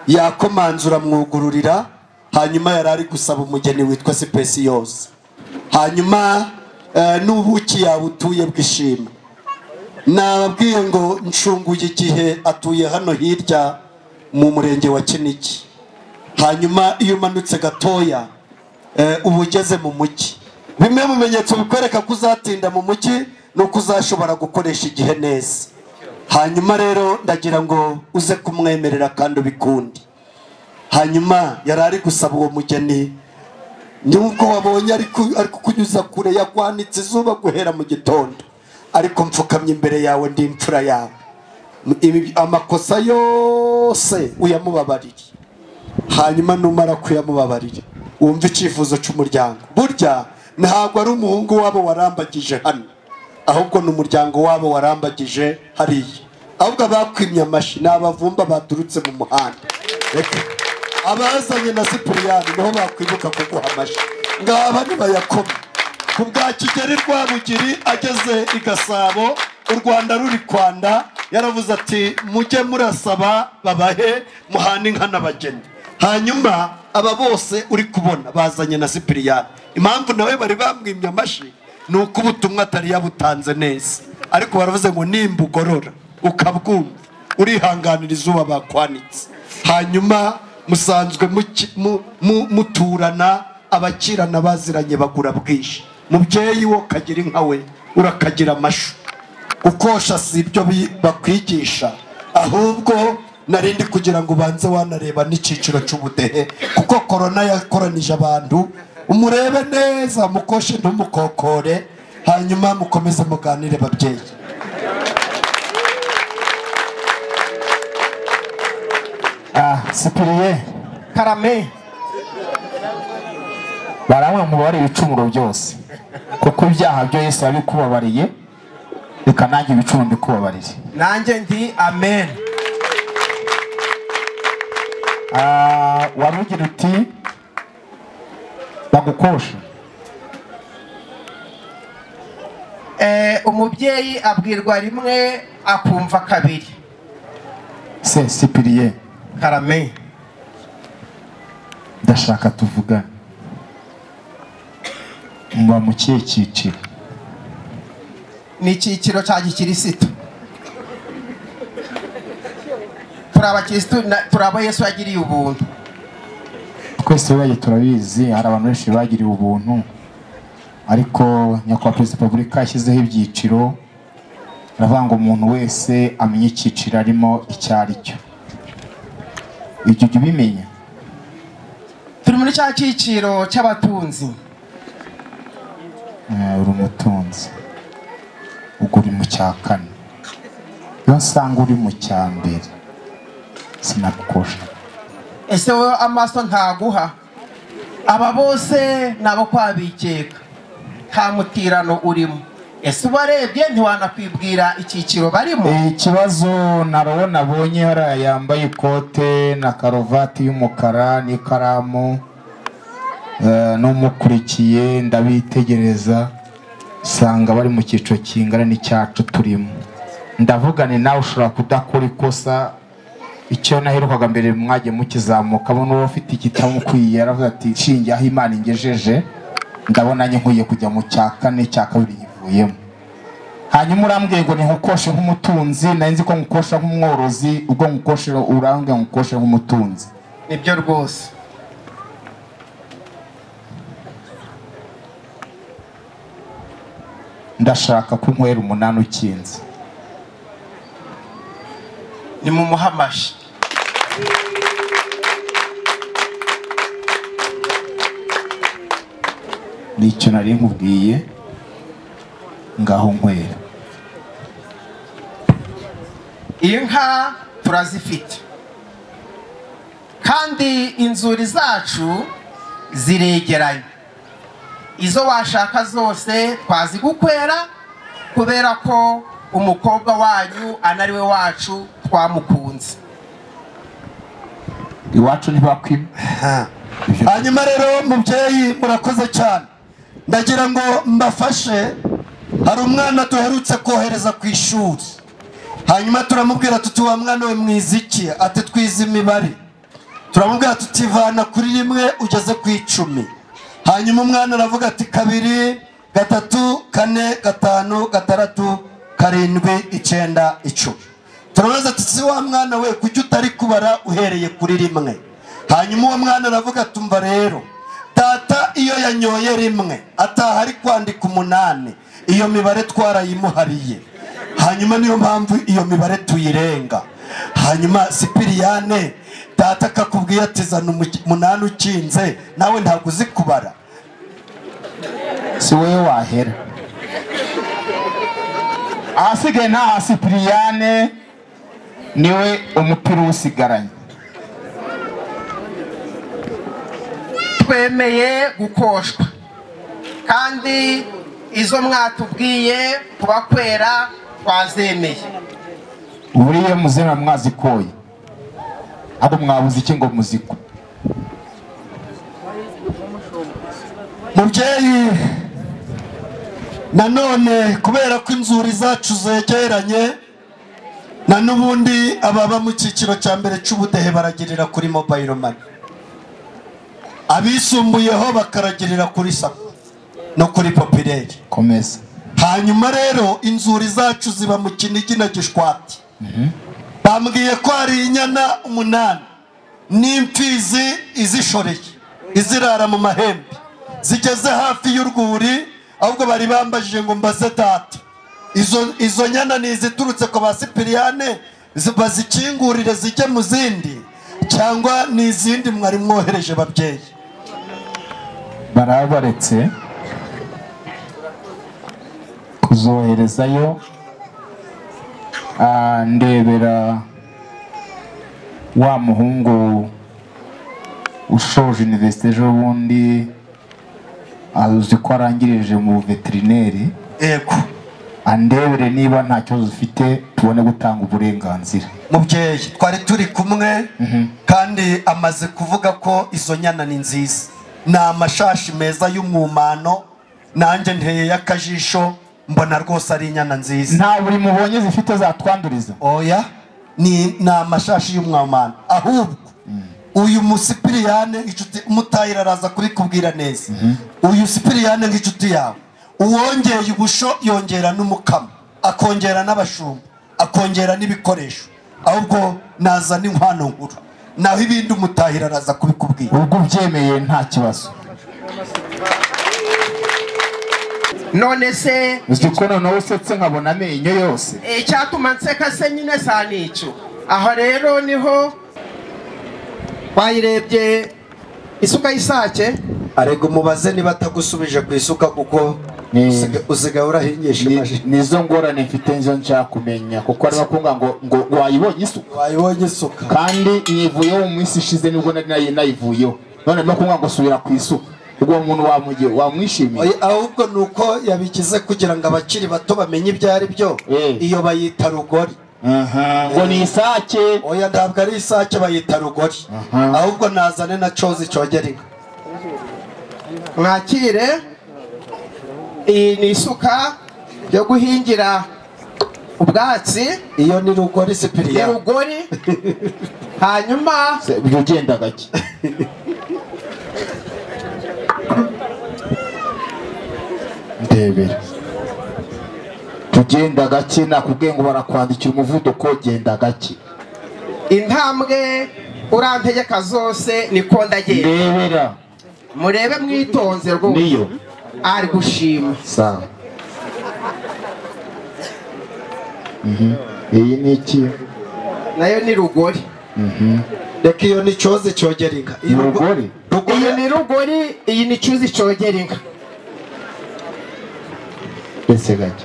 yakomanzura mwugururira hanyuma yari ari gusaba umugeni witwa sipesiyose hanyuma eh, n'ubuki yawe utuye bwishima nababwiye ngo ncunguye igihe atuye hano hirya mu murenge wa kinigi hanyuma iyo umanutse gatoya eh, uba ugeze mu mujyi bimwe mu bimenyetso bikwereka ko uzatinda mu mujyi ni uko uzashobora gukoresha igihe neza hanyuma rero ndagira ngo uze kumwemerera kandi ubikunde hanyuma yari ari gusaba uwo mugeni nubwo wabonye ari ku- ari kukunyuza kure yakwanitse izuba guhera mu gitondo ariko mfukamye imbere yawe ndi imfura yawe Ibi- amakosa yose uyamubabarire hanyuma numara kuyamubabarira wumva icyifuzo cy'umuryango burya ntabwo ari umuhungu wabo warambagije hano ahubwo ni umuryango wabo warambagije hariya ahubwo abakwimye amashyi ni abavumba baturutse mu muhanda Reka. abazanye na sipiriyani niho bakwibuka kuguha amashyi ngaba nibayakoma ku bwa kigeri rwabugiri ageze i gasabo u rwanda ruri kwanda yaravuze ati mujye murasaba babahe muhane inka n'abageni hanyuma aba bose uri kubona bazanye na sipiriyani impamvu nawe bari bamwimye amashyi ni uko ubutumwa atari yabutanze neza ariko baravuze ngo nimba ugorora ukabwumva urihanganira izuba bakwanitse hanyuma musanzwe muki- mu- mu- muturana abakirana baziranye bagura bwinshi mubyeyi wo kagira inka we urakagira amashu gukosha si ibyo bi- bakwigisha ahubwo narindi kugira ngo ubanze wanareba n'icyiciro cy'ubudehe kuko korona yakoranije abantu umurebe neza mukoshe ntumukokore hanyuma mukomeze muganire babyeyi ah sipiriye karame baramwe mubare ibicumuro byose kuko ibyaha byo yesu yabikubabariye reka nanjye ibicumuro mbikubabarire nanjye ndi amen Ah, wari ugira uti bagukoshe Eh, umubyeyi abwirwa rimwe akumva kabiri se sipiriye karame ndashaka tuvugane muba mu kihe cyiciro ni icyiciro cya gikirisitu turi abakirisitu na- turi abo yesu yagiriye ubuntu twese wibaye turabizi hari abantu benshi bagiriwe ubuntu ariko nyakubahwa perezida wa repubulika yashyizeho ibyiciro aravuga ngo umuntu wese amenye icyiciro arimo icyo ari cyo ibyo jya ubimenya turi muri cya cyiciro cy'abatunzi Eh, uri umutunzi ubwo uri mu cya kane iyo nsanga uri mu cya mbere sinakukosha ese wowe amaso ntaguha aba bose ni abo kwa bikeka nta mutirano urimo ese ubarebye ntiwanakwibwira icyiciro barimo Eh, ikibazo narobo nabonye hariya yambaye ikote na karuvati y'umukara n'ikaramu eh, n'umukurikiye ndabitegereza usanga bari mu cyiciro kingana n'icyacu turimo ndavuga ni nawe ushobora kudakora ikosa icyo naherukaga mbere mwagiye mukizamukamo n'uwo ufite ikitamukwiye yaravuze ati nshinge aho imana ingejeje ndabona nye nkwiye kujya mu cya kane cya kabiri nkivuyemo hanyuma urambwiye ngo nkukoshe nk'umutunzi nari nzi ko nkukosha nk'umworozi ubwo nkukoshe urambwiye ngo nkukoshe nk'umutunzi nibyo rwose ndashaka ko unywera umunani ukinze ni mu muhamashi nicyo nari nkubwiye ngaho nywera inka turazifite kandi inzuri zacu ziregeranye izo washaka zose twazigukwera kubera ko umukobwa wanyu anariwe wacu twamukunze iwacu ntibakwima hanyuma rero mubyeyi murakoze cyane ndagira ngo mbafashe hari umwana duherutse kohereza ku ishuri hanyuma turamubwira tuti wa mwana we mwiza iki ati twize imibare turamubwira tuti vana kuri rimwe ugeze ku icumi hanyuma umwana aravuga ati kabiri gatatu kane gatanu gatandatu karindwi icyenda icumi turabaza tuti wa mwana we kujya utari kubara uhereye kuri rimwe hanyuma uwo mwana aravuga tumva rero tata iyo yanyoye rimwe ataha ari kwandika umunani iyo mibare twarayimuhariye hanyuma niyo mpamvu iyo mibare tuyirenga hanyuma sipiriyane data akakubwiye ati zana umu- umunani ukinze nawe ntabwo uzi kubara si wowe wahera ahasigaye nta sipiriyane niwe umupira uwusigaranye twemeye gukoshwa kandi izo mwatubwiye kubakwera twazemeye buriya muzina mwazikoye ahubwo mwabuze iki ngo muzikwe mubyeyi nanone kubera ko inzuri zacu zegeranye na n'ubundi ababa mu cyiciro cya mbere cy'ubudehe baragirira kuri mobayiro mani abisumbuyeho bakaragirira kuri sako no kuri popireri komeza hanyuma rero inzuri zacu ziba mu kinigi na gishwati bambwiye ko hari inyana umunani n'imfizi izishoreye izirara mu mahembe zigeze hafi y'urwuri ahubwo bari bambajije ngo mbaze data izo, izo nyana ni iziturutse ku ba sipiriyane zi- bazikingurire zijye mu zindi cyangwa ni izindi mwari mwohereje babyeyi barabaretse kuzoherezayo ah, ndebera wa muhungu ushoje iniverisite ejo bundi azi ko arangirije mu veterineri yego andebere niba nta kibazo ufite tubone gutanga uburenganzira mubyeyi twari turi kumwe kandi amaze kuvuga ko izo nyana ni nziza ni amashashi meza y'umwumano nanjye nteye y'akajisho mbona rwose ari inyana nziza nta buri mubonye zifite zatwanduriza oya ni ni amashashi y'umwumano ahubwo uyu musipiriyane inshuti umutayira araza kubikubwira neza uyu sipiriyane nk'inshuti yawe uwongeye ubusho yongera n'umukamo akongera n'abashumba akongera n'ibikoresho ahubwo naza n'inkwano nkuru naho ibindi umutahira araza kubikubwira ubwo ubyemeye nta kibazo none se uzi ko noneho usetse nkabona amenyo yose icyatuma nseka se nyine sa n'icyo aha rero niho wayirebye isuka y'isake arega umubaze niba atagusubije ku isuka kuko Ni- usiga- usigaye urahingisha Ni- nizo ngorane mfite nizo nshaka kumenya kuko arimo kunga ngo ngo wayibonye isuka wayibonye isuka kandi nyivuyeho mu minsi ishize nibwo nari nayi- nayivuyeho none arimo kunga ngo subira ku isuka ubwo uwo muntu wamugiye wamwishimiye Oya, ahubwo ni uko yabigize kugira ngo abakiri bato bamenye ibyo ari byo Eh. iyo bayita rugori Aha, ngo ni isake oya ntabwo ari isake bayita rugori Aha. ahubwo nazane na cozi cyogera inka mwakire iyi ni isuka yo guhingira ubwatsi iyo ni rugori ni sipiriya rugori hanyuma Se- ibyo ugenda gake ndebera tugenda gake nakubwiye ngo barakwandikira umuvuduko genda gake intambwe urantegeka zose niko ndagenda ndebera murebe mwitonze rwose niyo ari gushima sawa iyi ni iki nayo ni rugori reka iyo ni cyozi cyogera inka Iyi rugo- Rugori? rugo- iyi ni rugori iyi ni cyuzi cyogera inka mbese gake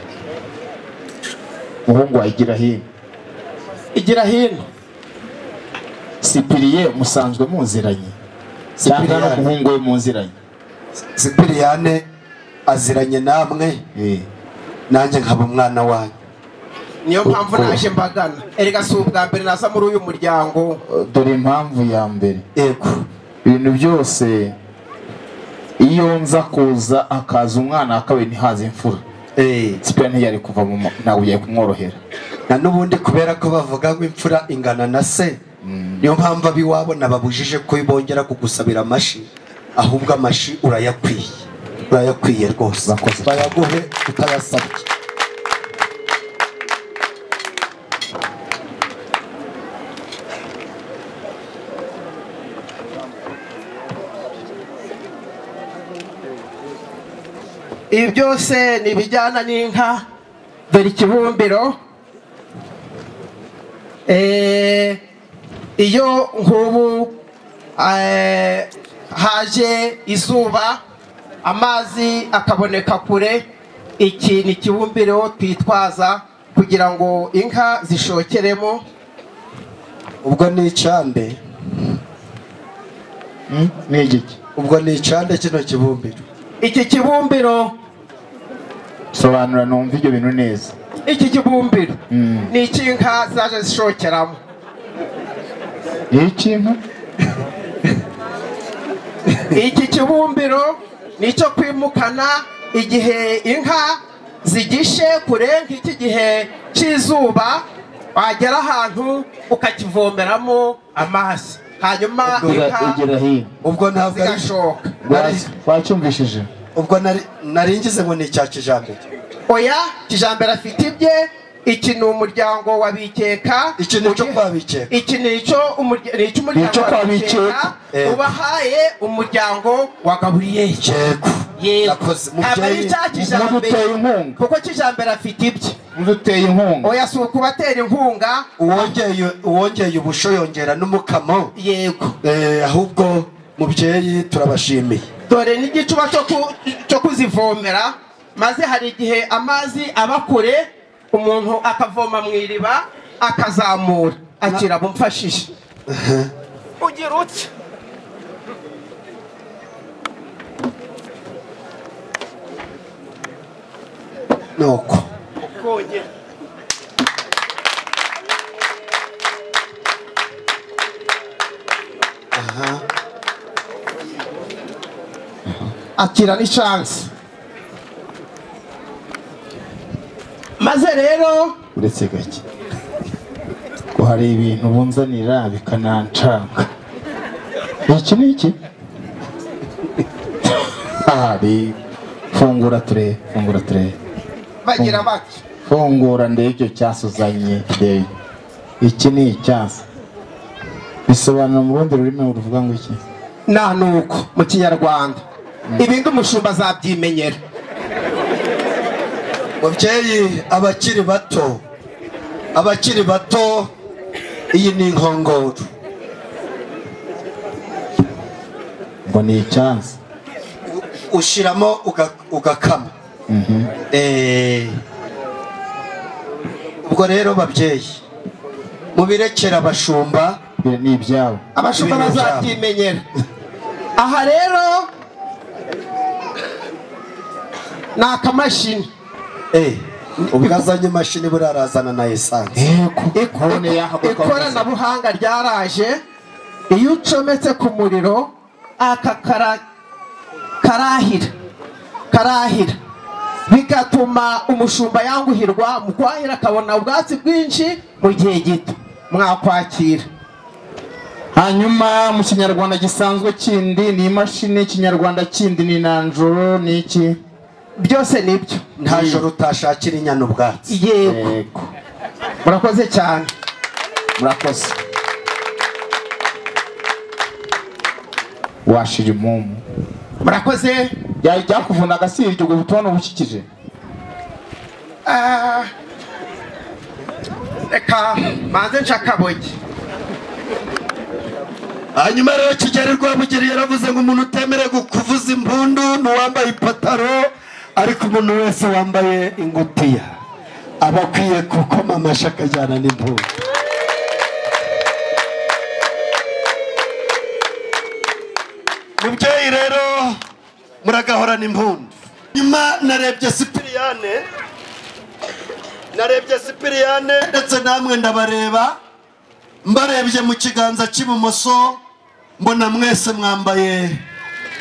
umuhungu wayigira hino igira hino sipiriye musanzwe muziranye cyangwa Sipiriyani. n'umuhungu we muziranye sipiriyane aziranye namwe Eh. nanjye nkaba umwana wanyu niyo mpamvu naje mbagana erega si ubwa mbere naza muri uyu muryango dore impamvu ya mbere yego ibintu byose iyo nza kuza hakaza umwana hakabaye ntihaze imfura Eh, sipiriyani ntiyari kuva mu ma- ntabwo yari kumworohera na n'ubundi kubera ko bavuga ngo imfura ingana na se niyo mpamvu ab'iwabo nababujije ko bongera kugusabira amashi ahubwo amashi urayakwiye urayakwiye rwose Bakoze. bayaguhe utayasabye ibi byose ni ibijyana n'inka dore ikibumbiro Eh, iyo nk'ubu eh, haje izuba amazi akaboneka kure iki ni ikibumbiro twitwaza kugira ngo inka zishokeremo ubwo ni icande ni igiki ubwo ni icande kino kibumbiro iki kibumbiro sobanura numva ibyo bintu neza iki kibumbiro Mm. ni iki inka zaje zishokeramo ni ikintu iki kibumbiro ni icyo kwimukana igihe inka zigishe kure nk'iki gihe cy'izuba wagera ahantu ukakivomeramo amazi hanyuma inka igira hino ubwo ntabwo ari zigashoka nari- wacyumvishije ubwo nari- nari ngize ngo ni icya kijambere oya kijambere afite ibye iki ni umuryango wa bikeka iki ni cyo kwa bikeka iki ni icyo umurya- ni icy'umuryango Ni icyo wa kwa bikeka Bikeka. ubahaye umuryango wa gaburiyeli Yego. Yakoze. ntabwo ari Mubyeyi, icya kijambere muduteye inkunga kuko kijambere afite ibye muduteye inkunga oya si ukubatera inkunga uwongeye uwongeye ubusho yongera n'umukamo yego Eh, ahubwo mubyeyi turabashimiye dore n'igicuba cyo ku- cyo kuzivomera maze hari igihe amazi aba kure umuntu akavoma mu iriba akazamura agira bumfashije ugira utya nuko ukongera akira ni chance maze rero uretse gake ngo hari ibintu bunzanira bikananshanga iki ni iki hari fungura turebe fungura turebe bagira bati fungura ndebe icyo cyasi uzanye ndebe iki ni icyasi bisobanura mu rundi rurimi ruvuga ngo iki nta nuko mu kinyarwanda ibindi umushumba azabyimenyera mubyeyi abakiri bato abakiri bato iyi ni inkongoro ngo ni icyasi U- ushiramo uga- ugakama Eh, ubwo rero babyeyi mubirekera abashumba ibi ni ibyabo abashumba Ibintu byabo. bazabyimenyera aha rero ni akamashini Eh, ubwazanye imashini burarazana na esanse yego Iko- ikoranabuhanga ryaraje iyo ucometse ku muriro aka kara- karahira karahira bigatuma umushumba yanguhirwa mu kwahira akabona ubwatsi bwinshi mu gihe gito mwakwakira hanyuma mu kinyarwanda gisanzwe kindi ni imashini ikinyarwanda kindi ni nanjoro ni iki byose nibyo nta joro utashakira inyana ubwatsi yego yego murakoze cyane murakoze washira impumu murakoze byari byakuvunaga si ibyo ubwo butumwa ubukikije Ah, reka manze nca akabogi hanyuma rero kigeli rwabugiri yaravuze ngo umuntu utemerewe kuvuza impundu ni uwambaye ipataro ariko umuntu wese wambaye ingutiya aba akwiye gukoma amashyi akajyana n'impundu mubyeyi rero muragahorana impundu nyuma narebye sipiriyane narebye sipiriyane ndetse namwe ndabareba mbarebye mu kiganza cy'ibumoso mbona mwese mwambaye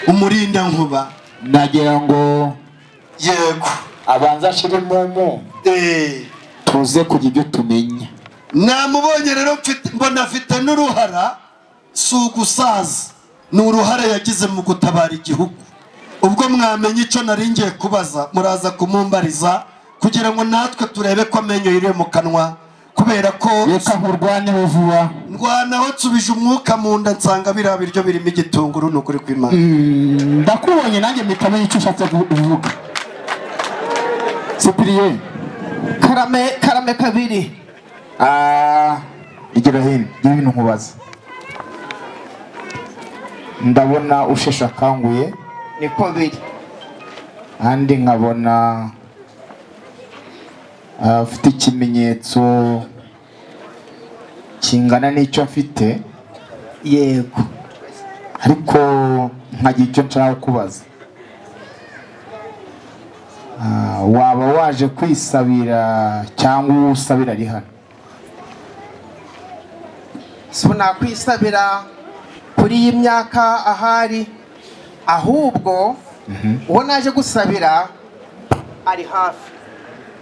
umurinda nkuba nagira ngo yego abanza ashire mumu Eh, tuze kugira ibyo tumenya namubonye rero mfite- mbona afite n'uruhara si ugusaza ni uruhara yagize mu gutabara igihugu ubwo mwamenye icyo nari ngiye kubaza muraza kumumbariza kugira ngo natwe turebe ko amenyo yiriwe mu kanwa kubera ko reka nkurwaneho vuba ndwanaho nsubije umwuka mu nda nsanga biriya biryo birimo igitunguru ni ukuri kw'imana ndakubonye nanjye mpita menya icyo ushatse kuvuga sipiriye karame karame kabiri rigera hino gira ibintu nkubaza ndabona usheshe akanguye niko biri kandi nkabona ah, afite ikimenyetso kingana n'icyo mfite yego ariko nkagira icyo nshaka kubaza Ah, waba waje kwisabira cyangwa uwo usabira ari hano si ubu nakwisabira kuri iyi myaka ahari ahubwo uwo naje gusabira ari hafi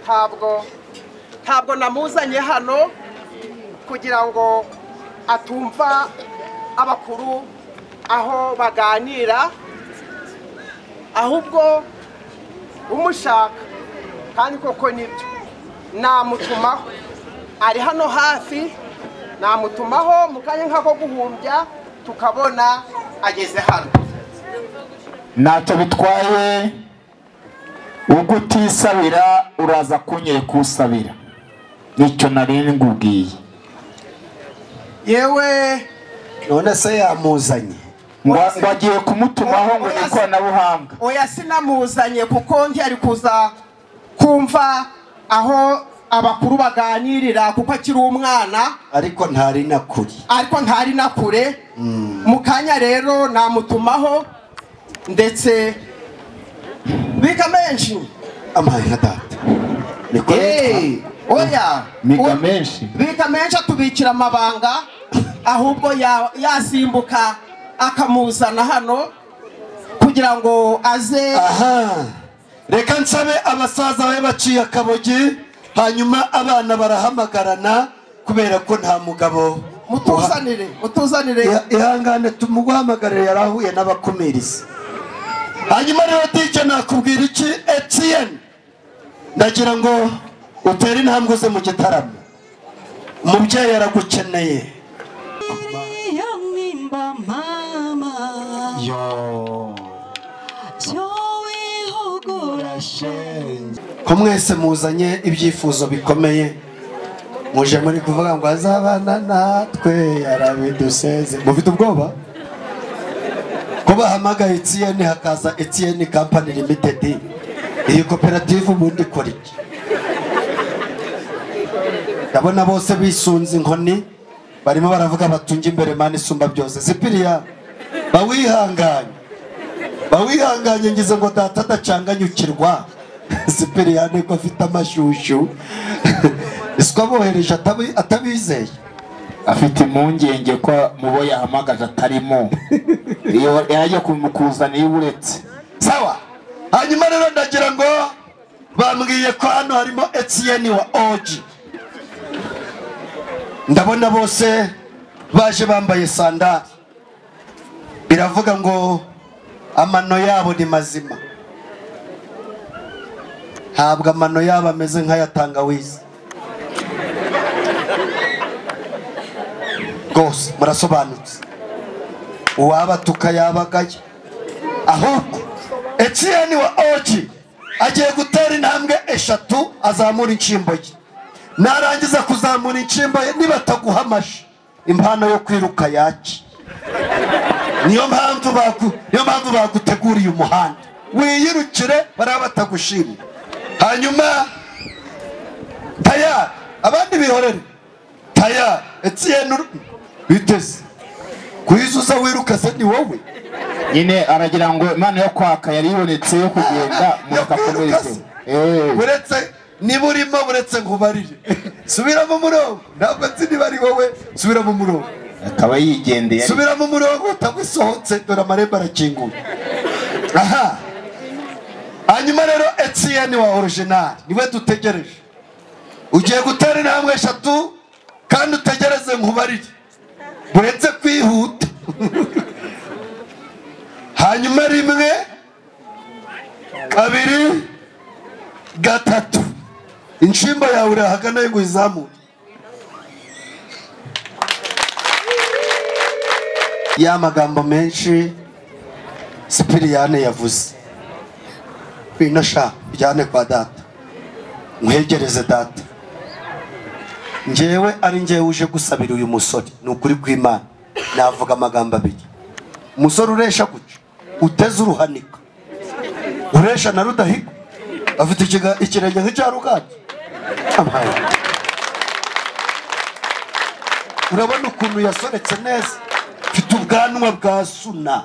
ntabwo ntabwo namuzanye hano kugira ngo atumva abakuru aho baganira ahubwo umushaka kandi koko nibyo namutumaho ari hano hafi namutumaho mu kanya nk'ako guhumbya tukabona ageze hano ntacyo bitwaye ubwo utisabira uraza kunyereka usabira nicyo nari ngubwiye yewe none se yamuzanye Ngo- ngo agiye kumutumaho ngo ni ikoranabuhanga oya sinamuzanye kuko ntiyari kuza kumva aho abakuru baganirira kuko akiri umwana ariko ntari na kuri ariko ntari na kure mu kanya rero namutumaho ndetse biga menshi amahera data niko Eh, oya miga O- menshi biga menshi atubikira amabanga ahubwo ya- yasimbuka akamuzana hano kugira ngo aze aha reka nsabe abasaza be baciye akabogi hanyuma abana barahamagarana kubera ko nta mugabo mutuzanire mutuzanire Iha- ihangane tumuguhamagarire yari ahuye n'abakumirizi hanyuma rero dije nakubwira iki etiyeni ndagira ngo utere intambwe ze mu gitaramo umubyeyi aragukeneye Yo nimba mama Yo wihugura ko mwese muzanye ibyifuzo bikomeye muje muri kuvuga ngo azabana natwe arabiduseze mufite ubwoba ko bahamagaye etiyeni hakaza etiyeni kampani limitedi iyi koperative ubundi ikora iki ndabona bose bisunze inkoni barimo baravuga batunge imbere mani isumba byose zipiriya bawihanganye bawihanganye ngize ngo data adacanganyukirwa siperiyane ko afite amashushu isi abohereje atabi- atabizeye afite impungenge ko mubo yahamagaje atarimo iyo yajya kumukuzana iyo uretse sawa hanyuma rero ndagira ngo bambwiye ko hano harimo etiyeni wa oji ndabona bose baje bambaye sandari biravuga ngo amano yabo ni mazima ntabwo amano yabo ameze nk'aya tangawizi rwose murasobanutse uwabatuka yabagaye ahubwo etiyeni wa oji agiye gutera intambwe eshatu azamura inshyimbo ye narangiza kuzamura inshimba nibataguha amashi impano yo kwiruka yaki niyo mpamvu bagu- niyo mpamvu baguteguriye umuhanda wiyirukire bariya batagushimye hanyuma tayari abandi bihorere tayari etiyeni biteze kuyizuza wiruka se ni wowe nyine aragira ngo imana yo kwaka yari ibonetse yo kugenda Yo umuntu kwiruka akomeretse se. buretse niba urimo buretse nkubarire subira mu murongo ntabwo nzi niba ari wowe subira mu murongo akaba yigendeye subira mu murongo utagusohotse dore amarembo arakinguye aha hanyuma rero etiyeni wa orojinari niwe dutegereje ugiye gutera intambwe eshatu kandi utegereze nkubarire buretse kwihuta hanyuma rimwe kabiri gatatu inshimba yawe uri ahagana yo izamure ya magambo menshi sipiriyane yavuze bino sha ujyane kwa data nkwegereze data njyewe ari njyewe uje gusabira uyu musore ni ukuri kw'imana navuga amagambo abiri umusore uresha gutya uteze uruhanika uresha na rudahigwa afite ikiga- ikirenge nk'icya rugati urabona ukuntu yasoretse neza mfite ubwanwa bwa suna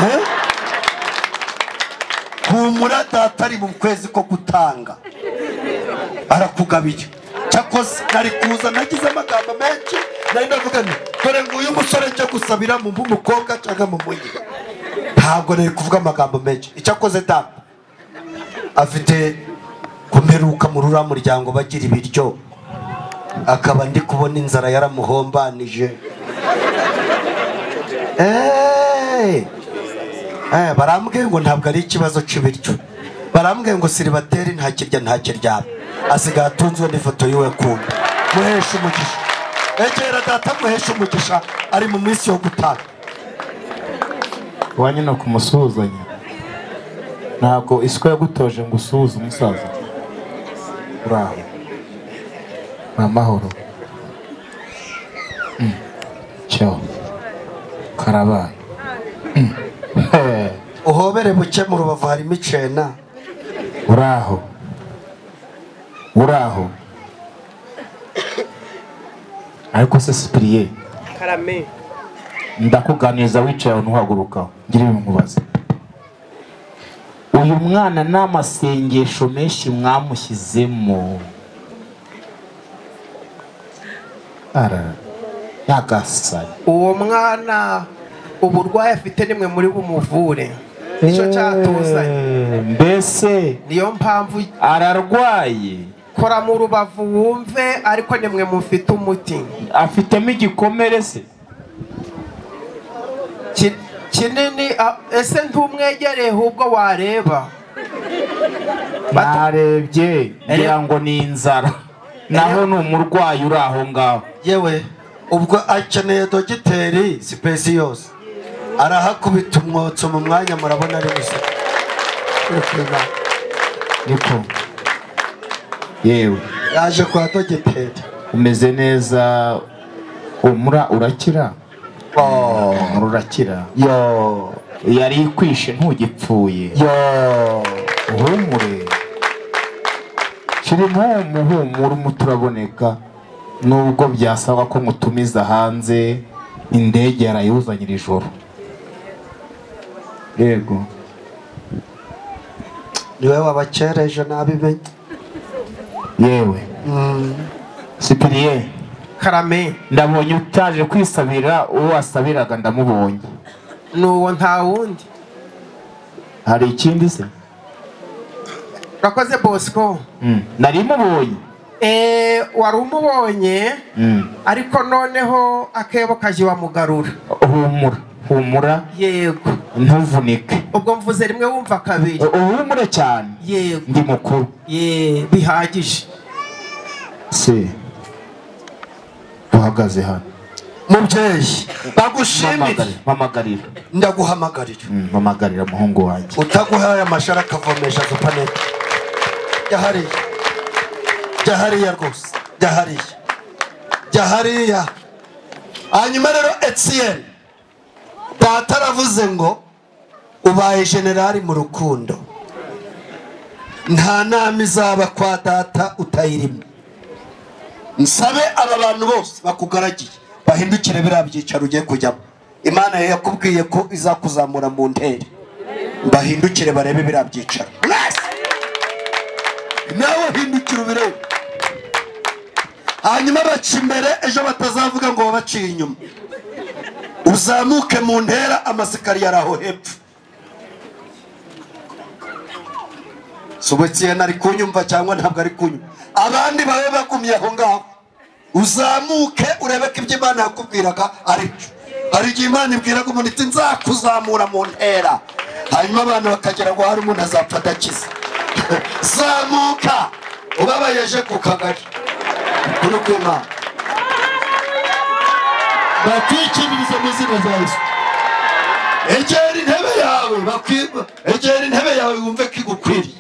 Eh? humura data ari mu kwezi ko gutanga arakugabiye cyakoze nari kuza nagize amagambo menshi nari ndavuga nti dore nguyu umusore njya gusabira mu bw'umukobwa cyangwa mu mujyi ntabwo nari kuvuga amagambo menshi icyakoze data afite kumperuka mu rura muryango bagira ibiryo akaba ndi kubona inzara yaramuhombanije Eh, eh, barambwiye ngo ntabwo ari ikibazo cy'ibiryo barambwiye ngo siribateri ntakirya ntakiryama asigaye atunzwe n'ifoto yiwe kumbi muhesha umugisha egera data muhesha umugisha ari mu minsi yo gutanga iwanyu ni ukumusuhuzanya ntabwo isuka yagutoje ngo usuhuze umusaza uraho ni amahoro Mm. cyo karabaye Mm. He. uhobere buke mu rubavu harimo icena uraho uraho ariko se sipiriye karame ndakuganiriza wicaye aho ntuhagurukaho ngira ibintu nkubaza uyu mwana n'amasengesho menshi mwamushyizemo arara yagasari uwo mwana uburwayi afite nimwe muri bumuvure nicyo cyatuzanye Eh, mbese niyo mpamvu ararwaye kora mu rubavu wumve ariko nimwe mufite umuti afitemo igikomere se Ki- kinini a- ese ntumwegereye ahubwo wareba narebye ngira ngo ni inzara naho ni umurwayi uri aho ngaho yewe ubwo akeneye dogiteri sipesi yose arahakubita umwotso mu mwanya murabona ari gusa niko yewe yaje kwa dogiteri umeze neza umura urakira umura urakira yo yari ikwishe ntugipfuye yo uhumure kiri umuhumura umuti uraboneka nubwo byasaba ko mutumiza hanze indege yarayuzanira ijoro yego niwe wabakereje nabimenye yewe sipiriye karame ndabonye utaje kwisabira uwo wasabiraga ndamubonye ni uwo nta wundi hari ikindi se urakoze bosco Mm. nari mubonye Eh, wari umubonye ariko noneho akebo kaje wamugarura humura humura yego ntuvunike ubwo mvuze rimwe wumva kabiri uhumure cyane yego ndi mukuru ye bihagije se uhagaze hano mubyeyi bagushimire Mpamagare- mpamagarira ndaguhamagarira Mm, mpamagarira umuhungu wanjye utaguhaye amashara akavomesha supanete yahariye jya hariya rwose jya hariya jya hariya hanyuma rero etiyeni data aravuze ngo ubaye generali mu rukundo nta nama izaba kwa data utayirimo nsabe aba bantu bose bakugaragiye bahindukire biriya byicaro ugiye kujyamo imana yawe yakubwiye ko izakuzamura mu ntere bahindukire barebe biriya byicaro nawe hindukira ubirebe hanyuma baca imbere ejo batazavuga ngo wabaciye inyuma uzamuke mu ntera amasikariye ari aho hepfo sobekiye ntari kunyumva cyangwa ntabwo ari kunyumva abandi babe bagumye aho ngaho uzamuke urebe ko ibyo imana yakubwiraga ari byo hari igihe imana ibwiraga umuntu iti nzakuzamura mu ntera hanyuma abantu bakagira ngo hari umuntu azapfa adakiza zamuka ubabayeje ku kagari kuri kw'imana bakwikiririza mu izina rya yesu egera intebe yawe bakwi- egera intebe yawe wumve ko igukwiriye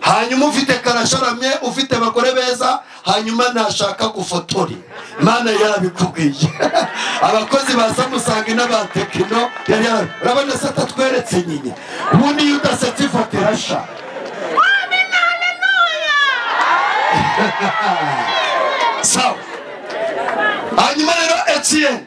hanyuma ufite karasharamye ufite abagore beza hanyuma ntashaka gufotori mana yarabikubwiye abakozi ba samusangi n'abatekino yari yarabi urabona se atatweretse nyine ubundi iyo udasetse ifoto irasha sawa hanyuma rero etiyeni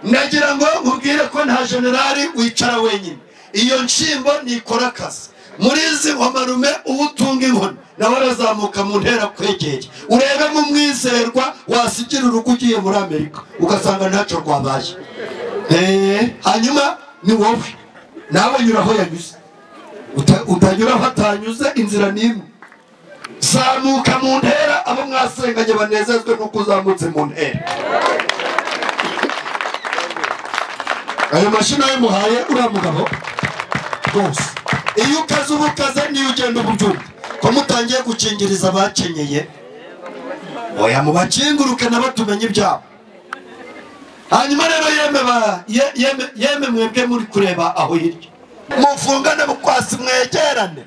nagira ngo nkubwire ko nta generali wicara wenyine iyo nshyimbo ntikora akazi muri izi nkomarume uba utunga inkoni nawe arazamuka mu ntera kwegera urebemo umwizerwa wasigira urugo ugiye muri amerika ugasanga ntacyo rwabaye Eh, hanyuma ni wowe nawe nyura aho yanyuze Uta- utanyura aho atanyuze inzira ni imwe zamuka mu ntera abo mwasenganye banezezwe n'uko uzamutse mu ntera ayo mashini ayimuhaye uriya mugabo rwose iyo ukaze uba ukaze niyo ugenda uba ubyumva ko mutangiye gukingiriza abakenyeye oya mubakinguruke nabo tumenye ibyabo hanyuma rero yeme ba- ye- yeme- yeme mwebwe muri kureba aho hirya mufungane bukwasi mwegerane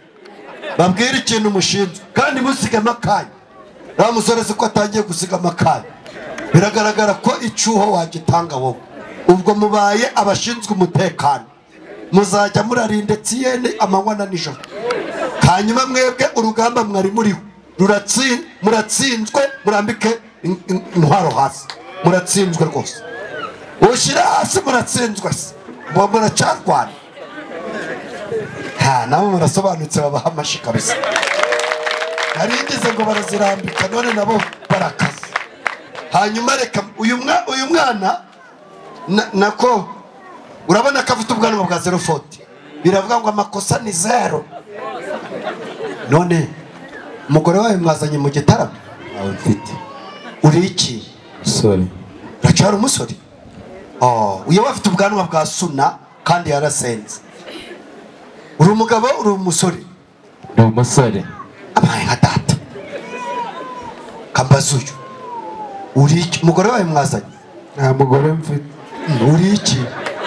babwire ikintu mushinzwe kandi musigamo akanya nta musore si ko atangiye gusigamo akanya biragaragara ko icyuho wagitanga wowe ubwo mubaye abashinzwe umutekano muzajya murarinda etiyeni amanywa na nijoro hanyuma mwebwe urugamba mwari muriho ruratsi- muratsinzwe murambike in- in- intwaro hasi muratsinzwe rwose ushyira hasi muratsinzwe se muba muracyarwana ha nabo murasobanutse babaha amashyi kabisa naringize ngo barazirambika none nabo barakaze hanyuma reka uyu mwa- uyu mwana na- nako urabona ko afite ubwanwa bwa zero foti biravuga ngo amakosa ni zero none umugore wawe mwazanye mu gitaramo ntawe mfite uri iki sorry uracyari umusore Oh, uyu we afite ubwanwa bwa suna kandi yarasenze uri umugabo uri umusore ni umusore abaye nka data kambaza uyu uri iki umugore wawe mwazanye nta mugore mfite uri iki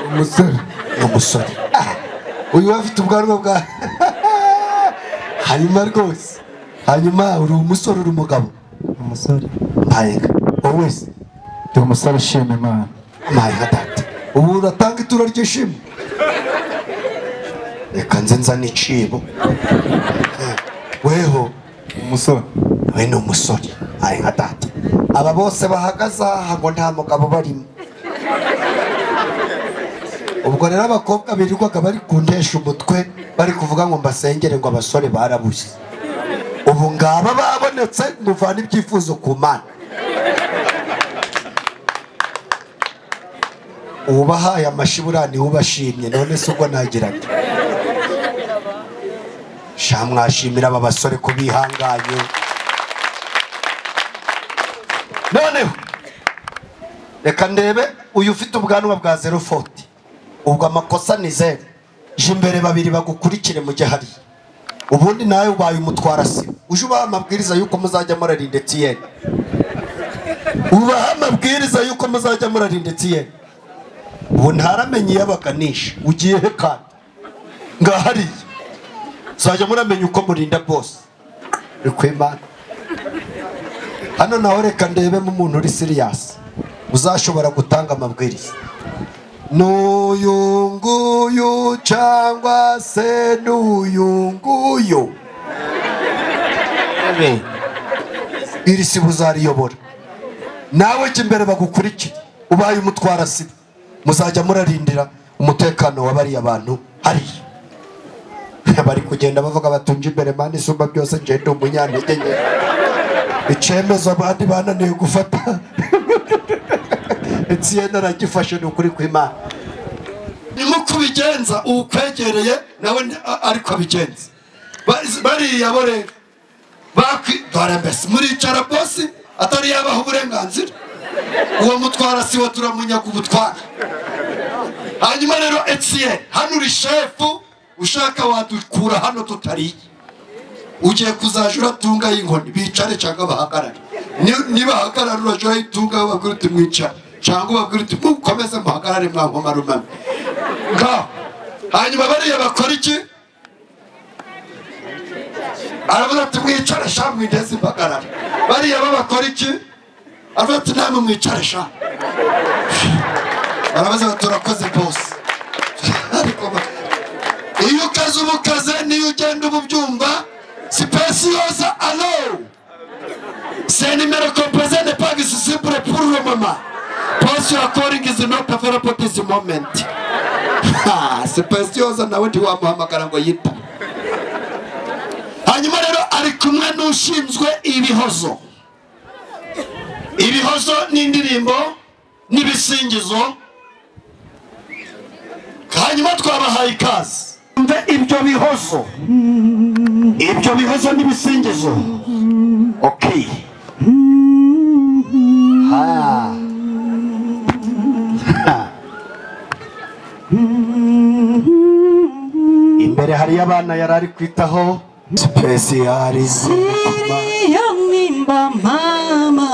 umusore ni umusore Ah, uyu we afite ubwanwa bwa hanyuma rwose hanyuma uri umusore uri umugabo umusore mpayenga wowe wese ndi umusore ushima imana amaye nka data ubu uratanga ituro ry'ishimwe reka nze nzane icibo Eh, weho umusore we ni umusore ari nka data aba bose bahagaze aha ngo nta mugabo barimo ubwo rero abakobwa birirwaga bari kuntesha umutwe bari kuvuga ngo mbasengere ngo abasore barabuze ubu ngaba babonetse muvana ibyifuzo ku mana ubahaye amashyi buriya niwe ubashimye none se ubwo nagira nte sha mwashimira aba basore ko bihanganye noneho reka ndebe uyu ufite ubwanwa bwa zero foti ubwo amakosa ni zeru je imbere babiri bagukurikire mujye hariya ubundi nawe ubaye umutwara sibo uje ubaha amabwiriza y'uko muzajya murarinda etiyeni ubaha amabwiriza y'uko muzajya murarinda etiyeni ubu ntaramenye iyabaganisha ugiye he kandi ngahariya muzajya muramenya uko murinda bose ni ku imana hano naho reka ndebemo umuntu uri siriyasi uzashobora gutanga amabwiriza n'uyu nguyu cyangwa se n'uyu nguyu iri siba uzariyobora nawe jya imbere bagukurikiye ubaye umutwara siba muzajya murarindira umutekano wa bariya bantu hariya bari kugenda bavuga batunje imbere mani isumba byose njye ndi umunyantege nke icyemezo abandi bananiwe gufata nsiyenda aragifashe ni ukuri kw'imana nk'uko ubigenza uwukwegereye nawe ni- a- ariko abigenza Bari- bariya bo rero bakwi- dore mbese muricara bosi atari yabaha uburenganzira uwo mutwara siwe turamunyaga ubutwara hanyuma rero etiye hano uri shefu ushaka wadukura hano tutariye ugiye kuzajya uratunga y'inkoni bicare cyangwa bahagarare Ni- niba hagarara urajya urayitunga ubabwira uti mwicare cyangwa ubabwira uti mukomeze muhagarare mwa nkoma rumwe ngaho hanyuma bariya bakora iki aravuga ati mwicare sha mwideze impagarara bariya bo bakora iki aravuga ati namwe mwicare sha barabaza bati turakoze bose ariko ba- iyo ukaze ubukaze niyo ugenda uba ubyumva sipesi yose alo se nimero kompoze de pagi sisibure puru le mama posi ya koringi zinota verapotisi momenti sipesi yose nawe ntiwamuhamagara ngo yita hanyuma rero ari kumwe n'ushinzwe ibihozo ibihozo n'indirimbo n'ibisingizo hanyuma twabahaye ikaze mve ibyo bihozo ibyo bihozo n'ibisingizo okay ha imbere hariyo abana yari ari kwitaho sipesiyarize Siriya nimba mama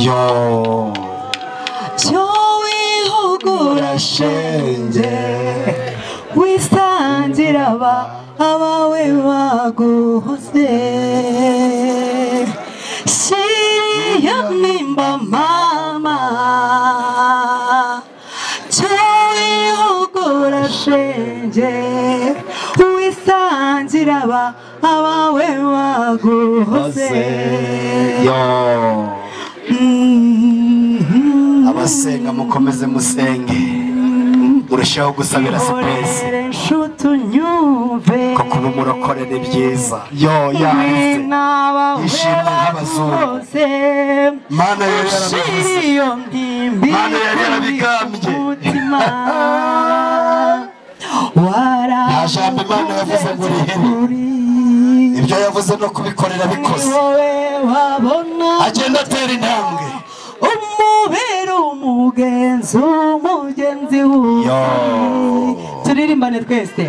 yo cyo wihugura shenge wisangira aba abawe baguhoze siriya nimba mama cyo wihugura shenge wisangira aba abawe baguhoze yo abasenga mukomeze musenge murushaho gusabira sipesi Ihorere nshuti unyumve kuko uba umurokore ni byiza yo yanditse yishimye nk'abazungu bose mana yari yarabivuze iyo ndimbi Mana yari yarabigambye. umutima wara nta jambo imana yavuze ngo urihene ibyo yavuze no kubikorera bikoze wowe wabona agenda atera intambwe umubera umugenzi umugenzi Yo. wuwe turirimbane twese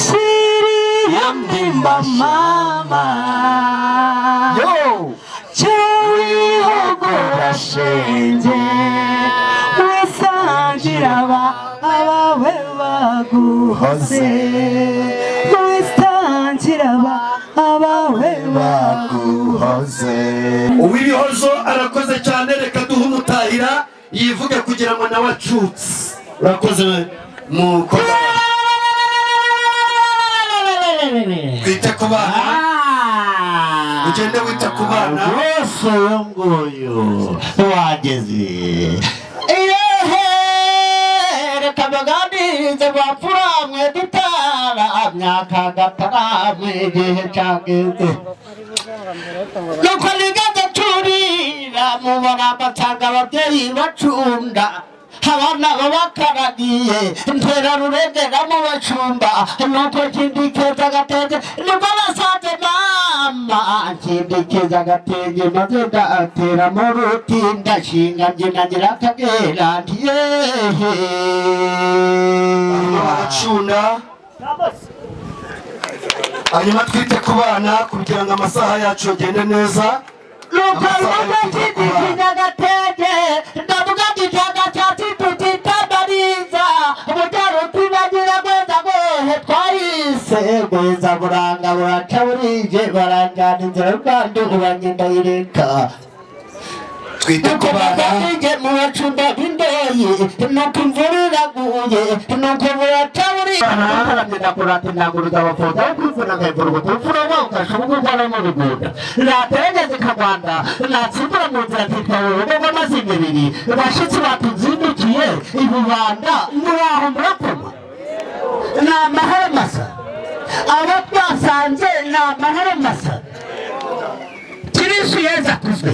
shiri yamwimba mama cyawihogora shenge wisangira aba abawe baguhoze wisangira aba abawe baguhoze uw'ibihozo arakoze cyane reka duhe umutahira yivuge kugira ngo nawe acutse urakoze mukoze baguhoze twite ku bana ugende wita ku bana Yesu uyu nguyu wageze iyehe reka baganirize bapfura mwe dutara myaka gatara mwe igihe cyageze nuko nigaze turira mubona amatanga ababyeyi bacunda abana babakaragiye ntera rurengera mu bacumba nuko kindikeza agatenge nibwo basanze mama kindikeza agatenge maze ndatera mu ruti ndashinga mbyina nyirakagera ntiyehe baracunda hanyuma twite ku bana kugira ngo amasaha yacu agende neza Lukalama chini kinyagatege ndavuga kijaga cyati tukitabariza umutaro tubagira gweza gohe twayise gweza buranga buraca burije baranjana inzira y'u Rwanda urangenda ireka twite ku bana mu bacunda b'indoyi nuko imvura iraguye nuko burataburi baramena kurata indangurura abafota yo kwivuna nkayivura ubutufura bwogashobora gukora mu rugunda leta yageze ikagwanda natsimbura mu nzira twitwawe urugo amazinga ibiri bashitsi batuzindukiye ibibanda muraho murakoma ni amahoro masa abo twasanze ni amahoro masa kirisu yeza kuzwe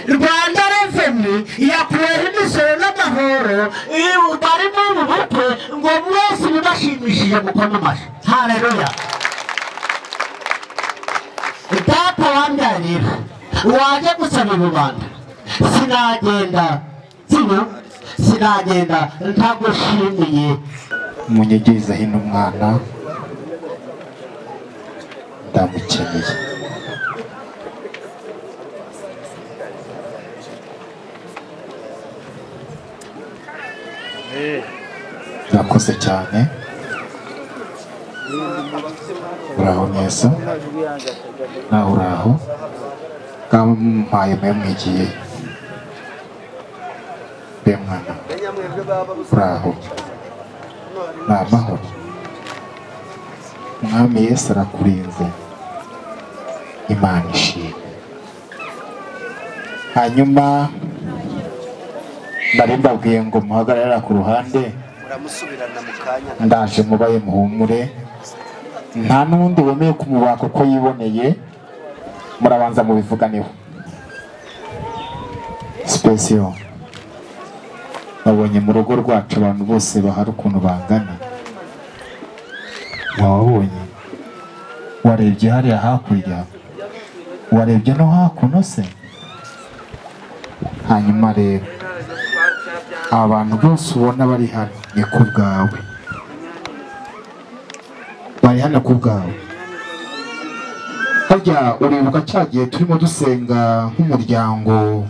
rwanda reveni yakuweho imisoro n'amahoro iyo bari mu bukwe ngo mwese bibashimishije mukono amashyi hareruya data wambyarira waje gusaba rubanda sinagenda sino sinagenda ntagushimiye munyegereza hino umwana ndamukeneye murakoze cyane uraho neza nawe uraho kampaye mwe mwigiye be mwana uraho ni amahoro mwami yesu arakurinze imana ishimwe hanyuma nari mbabwiye ngo muhagararira ku ruhande muramusubirana mu kanya ndaje mubaye muhumure nta n'undi wemeye kumubaka uko yiboneye murabanza mubivuganeho sipesiyo babonye mu rugo rwacu abantu bose bahari ukuntu bangana wababonye warebye hariya hakurya warebye no hakuno se hanyuma rero abantu bose ubona bari hano ni ku bwawe bari hano ku bwawe harya uribuka cya gihe turimo dusenga nk'umuryango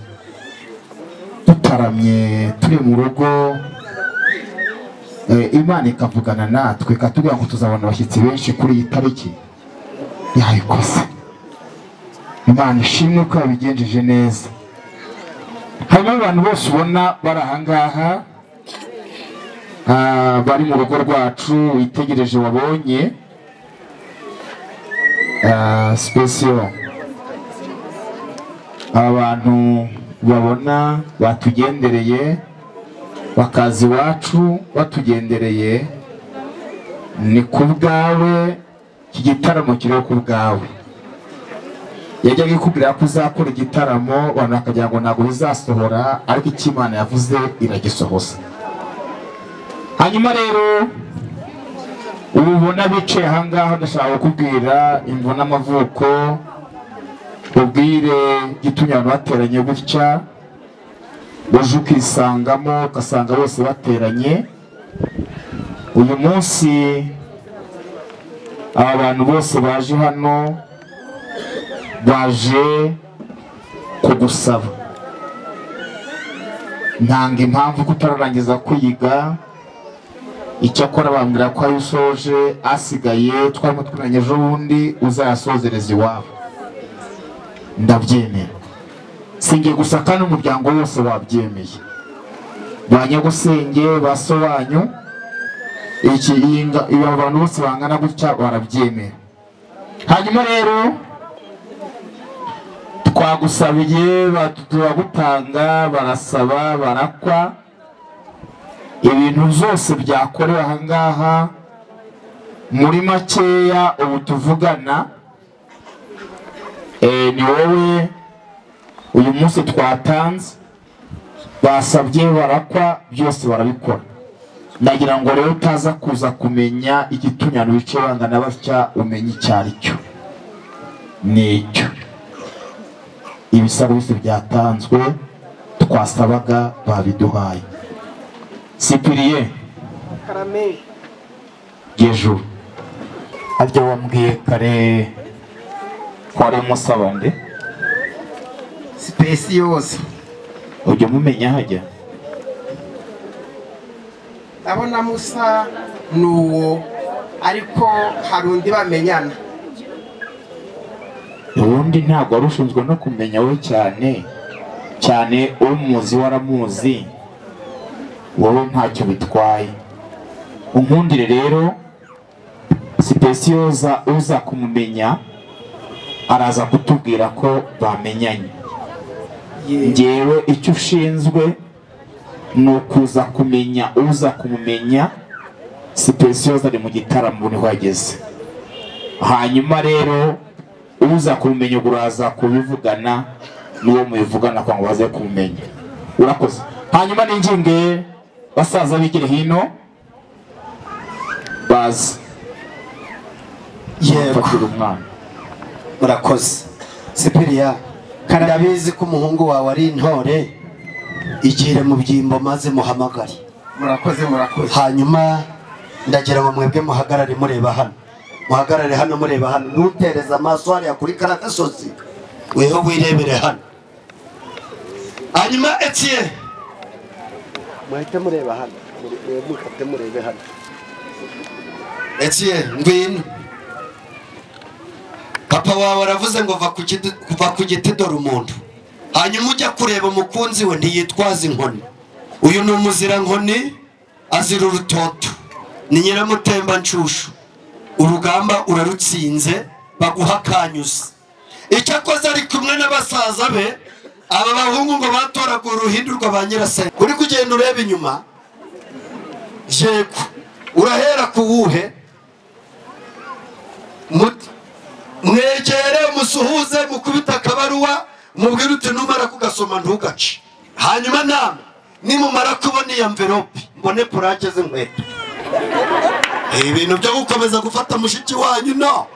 dutaramye turi mu rugo eh, imana ikavugana natwe ikatubwira ngo tuzabona abashyitsi benshi kuri iyi tariki yayikoze imana ishimwe ko yabigenjeje neza hanyuma abantu bose ubona bari ahangaha ah, bari mu rugo rwacu witegereje wabonye Ah, sipesiyo aba bantu babona batugendereye bakaza iwacu batugendereye ni ku bwawe iki gitaramo kiriho ku bwawe yajyaga ikubwira ko uzakora igitaramo abantu bakagira ngo ntabwo bizasohora ariko icyo imana yavuze iragisohoza hanyuma rero ubu ubona bicaye ahangaha ndashaka kukubwira imvu n'amavuko ubwire igitumye abantu bateranye gutya uje ukisangamo ugasanga bose bateranye uyu munsi aba bantu bose baje hano baje kugusaba ntanga impamvu kutararangiza kwiga icyakora bambwira ko ayo usoje asigaye twarimo tumenye ejo bundi uzayasozereza iwabo ndabyemera singe gusa kandi umuryango wose wabyemeye ba nyagusenge ba so banyu iki iyi nga- ibi abantu bose bangana gutya barabyemera hanyuma rero twagusabiye ba- turagutanga barasaba barakwa ibintu zose byakorewe ahangaha muri makeya ubu tuvugana Eh, ni wowe uyu munsi twatanze basabye barakwa byose barabikora ndagira ngo rero utaza kuza kumenya igitunyano bice bangana batya umenye icyo ari cyo ni icyo ibisabo bose byatanzwe twasabaga babiduhaye sipiriye gejuru harya wambwiye kare ko ari umusaba nde sipesi yose ujya mumenya hajya ndabona musa ni uwo ariko hari undi bamenyana ubundi ntabwo wari ushinzwe no kumenya we cyane cyane umuzi waramuzi wowe ntacyo bitwaye unkundire rero sipesiyoza uza kumumenya araza kutubwira ko bamenyanye ngewe icyo ushinzwe ni ukuza kumenya uza kumumenya sipesiyoza ari mu gitaramo niho yageze hanyuma rero uza kumumenya ubwo uraza kubivugana n'uwo mubivugana kugira ngo baze kumumenya urakoze hanyuma n'ingingo basaza bigire hino baza yego mfatira umwana urakoze sipiriya kandi abizi ko umuhungu wawe ari intore igire mu byimbo maze muhamagare murakoze murakoze hanyuma ndagira ngo mwebwe muhagarare mureba hano muhagarare hano mureba hano ntutereze amaso hariya kuri kara gasozi weho wirebere hano hanyuma etiye muhite mureba hano mukate murebe hano etiye ngwino papa wawe aravuze ngo va ku giti- va ku giti dore umuntu hanyuma ujya kureba umukunzi we ntiyitwaza inkoni uyu ni umuzirankoni azira urutoto ni nyiramutembanshushu urugamba urarutsinze baguha akanyuzi icyo akoze ari kumwe n'abasaza be aba bahungu ngo batoraga uruhindurwa ba nyirasenge uri kugenda ureba inyuma yego urahera ku wuhe Mut- mwegere musuhuze mukubita akabaruwa mubwire uti numara kugasoma ntugace hanyuma namwe nimumara kubona iyo mverope mbone purake z'inkweto ibintu byo gukomeza gufata mushiki wanyu no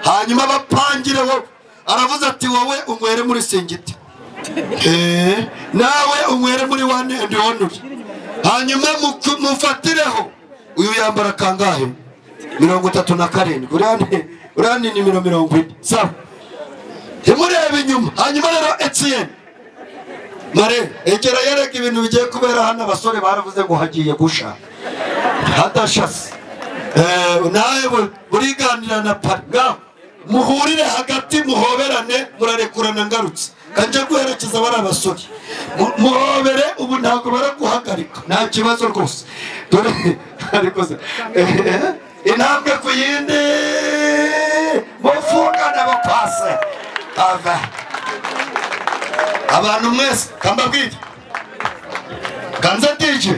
hanyuma abapangire wowe aravuze ati wowe unywere muri singiti Eh, nawe unywere muri wane endi onuri hanyuma muku- mufatireho uyu yambara kangahe mirongo itatu na karindwi urani urani ni miro mirongo ine sawa ntimurebe inyuma hanyuma rero etiyeni mare egera yereka ibintu bigiye kubera hano abasore baravuze ngo hagiye gusha hadashase Eh, nawe bu- buriganira na parga muhurire hagati muhoberane murarekurana ngarutse kanje guherekeza bari abasore Mu- muhobere ubu ntabwo baraguhagarika nta kibazo rwose dore ariko se eh, eh, intambwe ku yindi mufungane abapase ava abantu mwese kambabwire ganza dije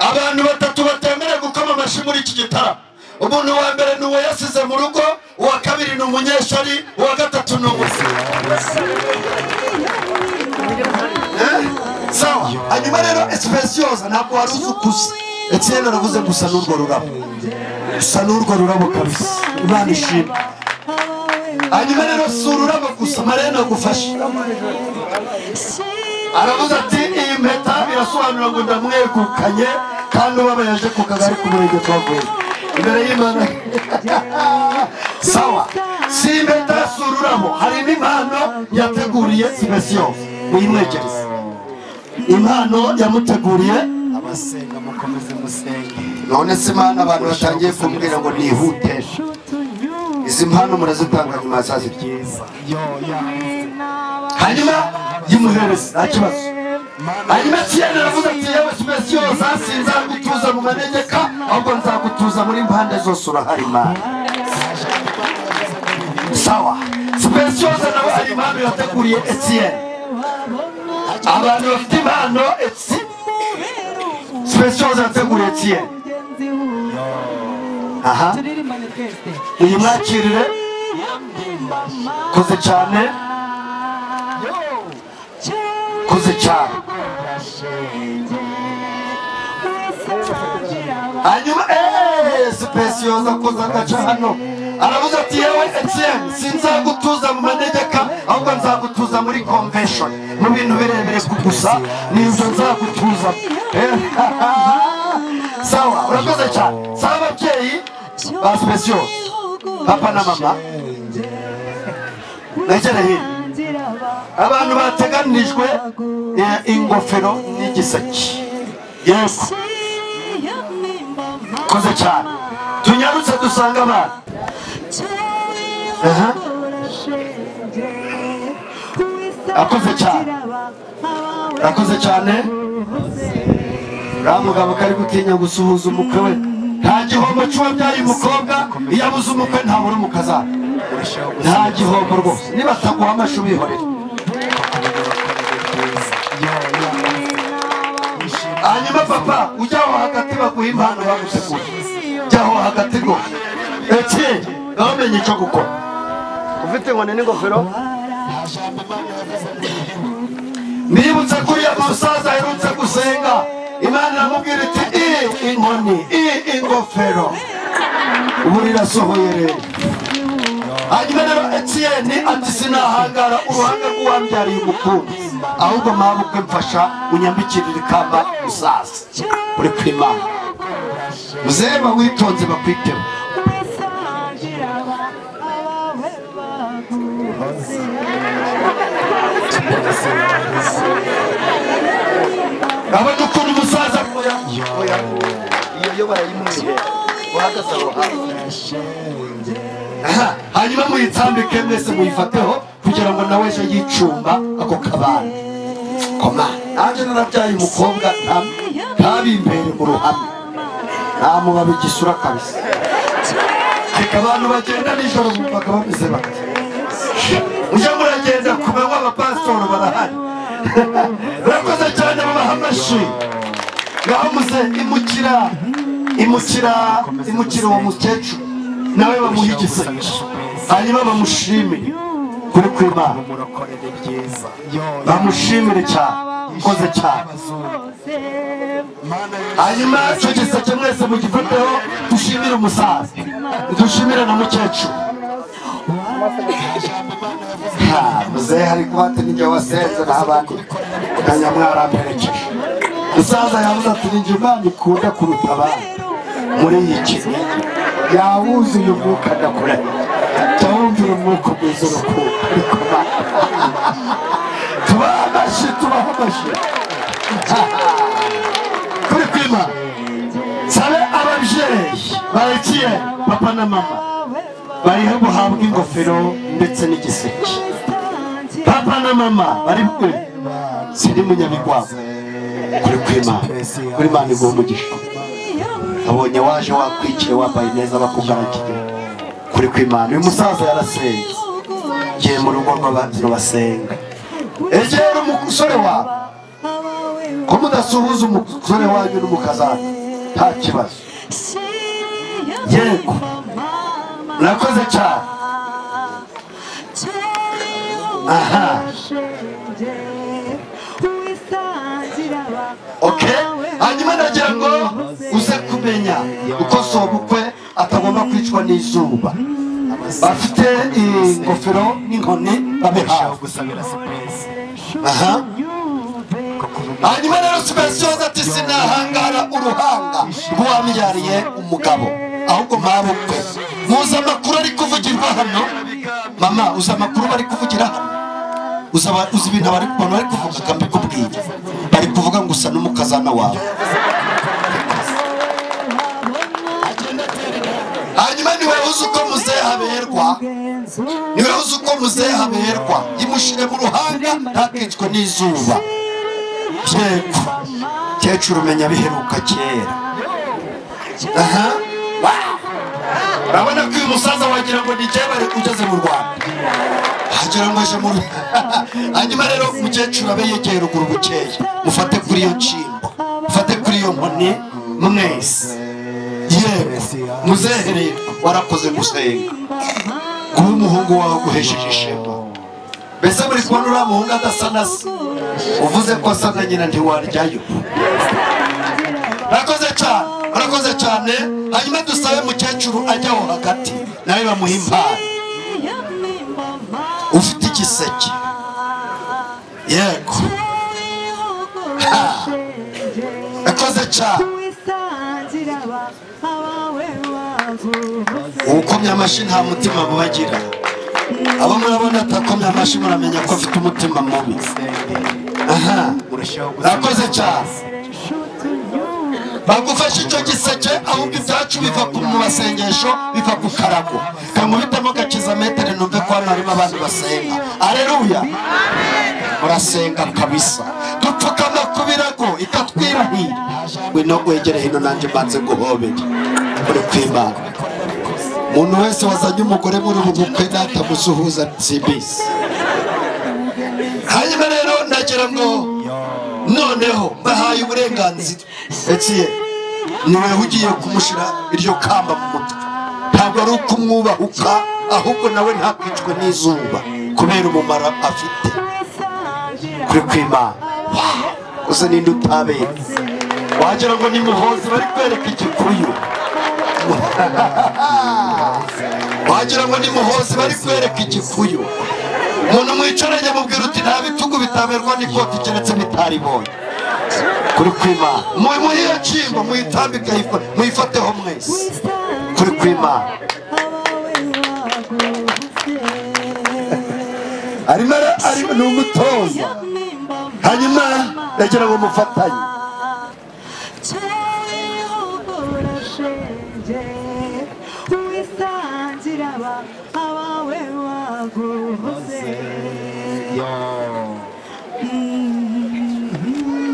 abantu batatu batemerewe gukoma amashyi muri iki gitaramo umuntu wa mbere ni uwo yasize mu rugo uwa kabiri ni umunyeshuri uwa gatatu ni umuzimu sawa hanyuma rero esipensiyoza ntabwo wari uzi ukuze etiyeni aravuze gusa n'urwo rurabo gusa n'urwo rurabo kabisa imana ishima hanyuma rero si ururabo gusa marene agufashe aravuze ati iyi mpeta birasobanura ngo ndamwegukanye kandi ubabaye aje ku kagari k'umurenge twavuye imbere y'imana sawa si impeta si ururabo harimo impano yateguriye sibesiyo muyimwegereze impano yamuteguriye abasenga mukomeze musenge none se impano abantu batangiye kumbwira ngo nihuteshe izi mpano murazitanga nyuma ya saa sita hanyuma yimuhereza nta kibazo hanyuma kiyeni aravuze ati yewe simesi yose sinzagutuza mu manegeka ahubwo nzagutuza muri mpande zose urahari imana sawa simesi yose nawe hari impano yateguriye etiyeni abantu bafite impano simesi yose yateguriye etiyeni aha iyi mwakirire koze cyane kuze cyane hanyuma eee sipesi yoza kuza agaca hano aravuze ati yewe etiyeni sinzagutuza mu manegeka ahubwo nzagutuza muri komveshoni mu bintu birebire ku gusa nibyo nzagutuza Eh, sawa urakoze cyane sawa ababyeyi ba sipesi yose papa na mama negere hino abantu bateganirijwe eh, ingofero n'igiseke yego koze cyane tunyarutse dusanga abana aha akoze cyane urakoze cyane uriya mugabo kari gutinya gusuhuza umukwe we nta gihombo cy'uwo byaye umukobwa iyo abuze umukwe ntabura umukazana nta gihombo rwose niba ataguha amashi ubihorere hanyuma papa ujya aho hagati baguha impano bagutegura jya aho hagati rwose eke bamenye icyo gukora ufite inkoni n'ingofero nibutse ko uriya musaza aherutse gusenga imana iramubwira iti i inkoni i ingofero ubu rirasohoye rero hanyuma rero etiyeni ati sinahangara uruhanga rw'uwambyariye umukunzi ahubwo mwabukwe mfasha unyambikirire ikamba musaza uri ku imana muzeba witonze bakwiteho abona ukuntu umusaza oya oya iyo yo barayimuye uhagaze aho hantu hanyuma muyitambike mwese muyifateho kugira ngo nawe ejo yicumba ako kabande koma nanjye narabyaye umukobwa nta- ntabimbere mu ruhame ntamubabi igisura kabisa reka abantu bagenda nijoro bumvaga bameze bati mujye muragenda ku manywa abapasitoro barahari urakoze cyane babaha amashyi ngaho muze imukira imukira imukira uwo mukecuru nawe bamuha igiseke hanyuma bamushimire kuri kwimana bamushimire cyane ukoze cyane hanyuma icyo giseke mwese mugifateho dushimire umusaza dushimire na mukecuru Ha, muzehe ari kuhata n'ijya wasenze n'abandi ukajya mwaramperekeje musaza yavuze ati ni njye imana ikunda kuruta abandi muri iyi kine yawuzuye umwuka ndakura jya wumvira umwuka mwiza urukundo ariko ba tubahe amashyi tubahe amashyi Ha, ha. kuri kwima sabe ababyeyi barekeye papa na mama bariho buhabwa ingofero ndetse n'igiseke papa na mama bari bwe sindi munyabigwabo kuri kwimana kuri imana iguha umugisha abonye waje wakwikiye wambaye neza bakugaragiye kuri kwimana uyu musaza yarasenze giye mu rugo rw'abantu basenga egera umusore wawe ko mudasuhuza umusore wanyu n'umukazana nta kibazo yego murakoze cyane aha okay hanyuma ndagira ngo uze kumenya uko si ubukwe atagomba kwicwa n'izuba bafite ingofero n'inkoni babihawe aha hanyuma rero sipesi yose ati sinahangara uruhanga rw'uwambyariye umugabo ahubwo mpabukwe muzi amakuru ari kuvugirwa hano mama uzi amakuru bari kuvugira hano uzi aba- uzi ibintu bari abantu bari kuvuga ka mbikubwiye bari kuvuga ngo usa n'umukazana wawe hanyuma niwe uzi uko muzehe haberwa niwe uzi uko muzehe haberwa yimushire mu ruhanga ntakicwe n'izuba yego kecuru umenya biheruka kera aha urabona ko uyu musaza wagira ngo ni jyewe bari ugeze mu rwanda wagira ngo aje mu Rwanda. hanyuma rero umukecuru abe yegeye ruguru bukeya mufate kuri iyo nshingo mufate kuri iyo nkoni mwese yewe muzehereye warakoze gusenga guha umuhungu wawe guhesheje ishema mbese muri kubona uriya muhungu adasa na se uvuze ko asa na nyina ntiwaryayo urakoze cyane urakoze cyane hanyuma dusabe mukecuru ajya aho hagati nawe bamuha impano ufite igiseke yego Ha! urakoze cyane ukomye amashyi nta mutima mubagira abo murabona atakomye amashyi muramenya ko afite umutima mubi aha urakoze cyane bagufashe icyo giseke ahubwo ibyacu biva ku mu basengesho biva ku karago kamubitemo gakiza metero numve ko hano harimo abandi basenga areruya murasenga kabisa dupfukama ku birago ikatwirahira ngwino wegere hino nanjye mbanze guhobere uri kwimana umuntu wese wazanye umugore muri ubu bukwe natamusuhuza sibisi hanyuma rero ndagira ngo noneho mbahaye uburenganzira etiye niwe ugiye kumushira iryo kamba mu mutwe ntabwo ari ukumwubahuka ahubwo nawe ntakwicwe n'izuba kubera umumaro afite kuri kwimana gusa ninde utabera wagira ngo ni muhozi bari kwereka igikuyu wagira ngo ni muhozi bari kwereka igikuyu umuntu mwicaranye mubwira uti nta bitugu bitamerwa n'ikoti keretse bitaribonye kuri kwimana muhiye cimba muyitambike muyifateho mwese kuri kwimana arimo ara- arimo ni umutoza hanyuma ndagira ngo mufatanye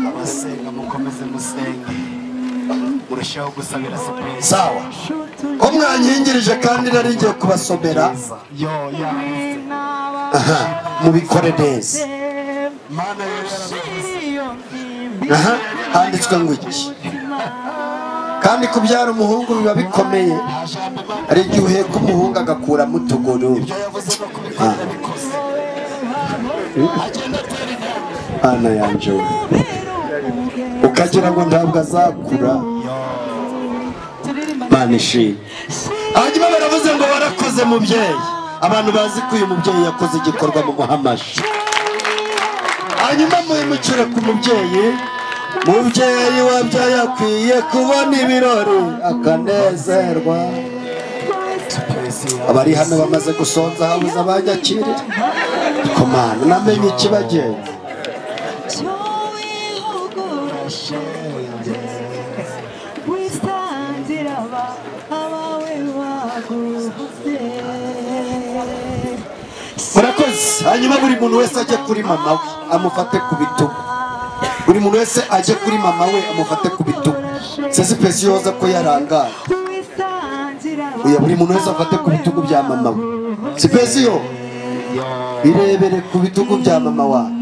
abasenga mukomeze musenge murushaho gusabira supuresi sawa ko mwanyingirije kandi nari ngiye kubasomera aha mubikore neza aha handitswe ngo iki kandi kubyara umuhungu biba bikomeye hari igihe uheka umuhungu agakuramo utuguru Ah. ana yanjye we. ukagira ngo ntabwo azakura mana ishimwe hanyuma baravuze ngo warakoze mubyeyi abantu bazi ko uyu mubyeyi yakoze igikorwa mu muhamashi hanyuma muhemukire ku mubyeyi mubyeyi wabyaye akwiye kubona ibirori akanezerwa abari hano bamaze gusonza habuze abanyakirira komana namenye ikibagenza murakoze hanyuma buri muntu wese ajye kuri mama we amufate ku bitugu buri muntu wese ajye kuri mama we amufate ku bitugu sesipesi yoza ko yarangaye oya buri muntu wese afate ku bitugu bya mama we sipesi yo irebere ku bitugu bya mama wawe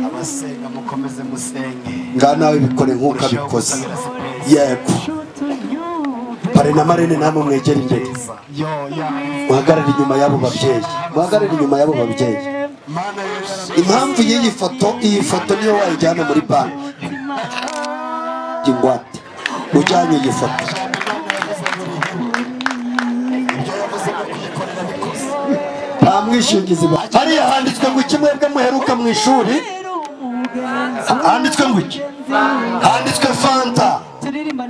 abasenga mukomeze musenge ngaha nawe bikore nk'uko abikoze yego pare na marene namwe mwegere imbere muhagarare inyuma y'abo babyeyi muhagarare inyuma y'abo babyeyi impamvu y'iyi foto iyi foto niyo wayijyana muri banki ingwate ujyanye iyi foto nta mwishingizi ba- hariya handitswe ngo iki mwebwe muheruka mu ishuri handitswe ngo iki handitswe fanta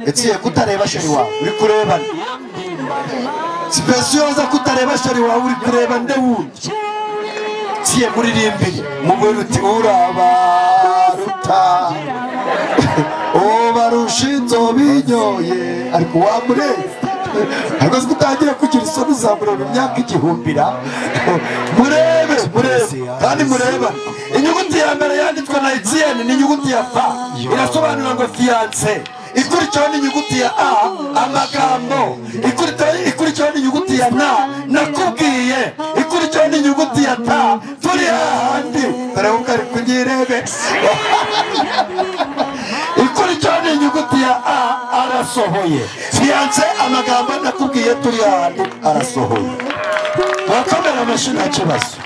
etsiye kutareba sheri wawe uri kureba nde sipesi yoza kutareba sheri wawe uri kureba nde wundi etsiye muririmbire mugore uti urabaruta ubarusha inzobe inyoye ariko wamurenze ariko si utangira kugira isoni uzamureba imyaka igihumbira murebe murebe kandi mureba inyuguti ya mbere yanditswe na etiyeni ni inyuguti ya fa irasobanura ngo fiyanse ikurikiyeho n'inyuguti ya a amagambo Ikurikiyeho- ikurikiyeho n'inyuguti ya na nakubwiye ikurikiyeho n'inyuguti ya ta turi hahandi turabuka ari kunyirebe ikurikiyeho n'inyuguti ya a arasohoye fiyanse amagambo nakubwiye turi hahandi arasohoye wakomera amashyi nta kibazo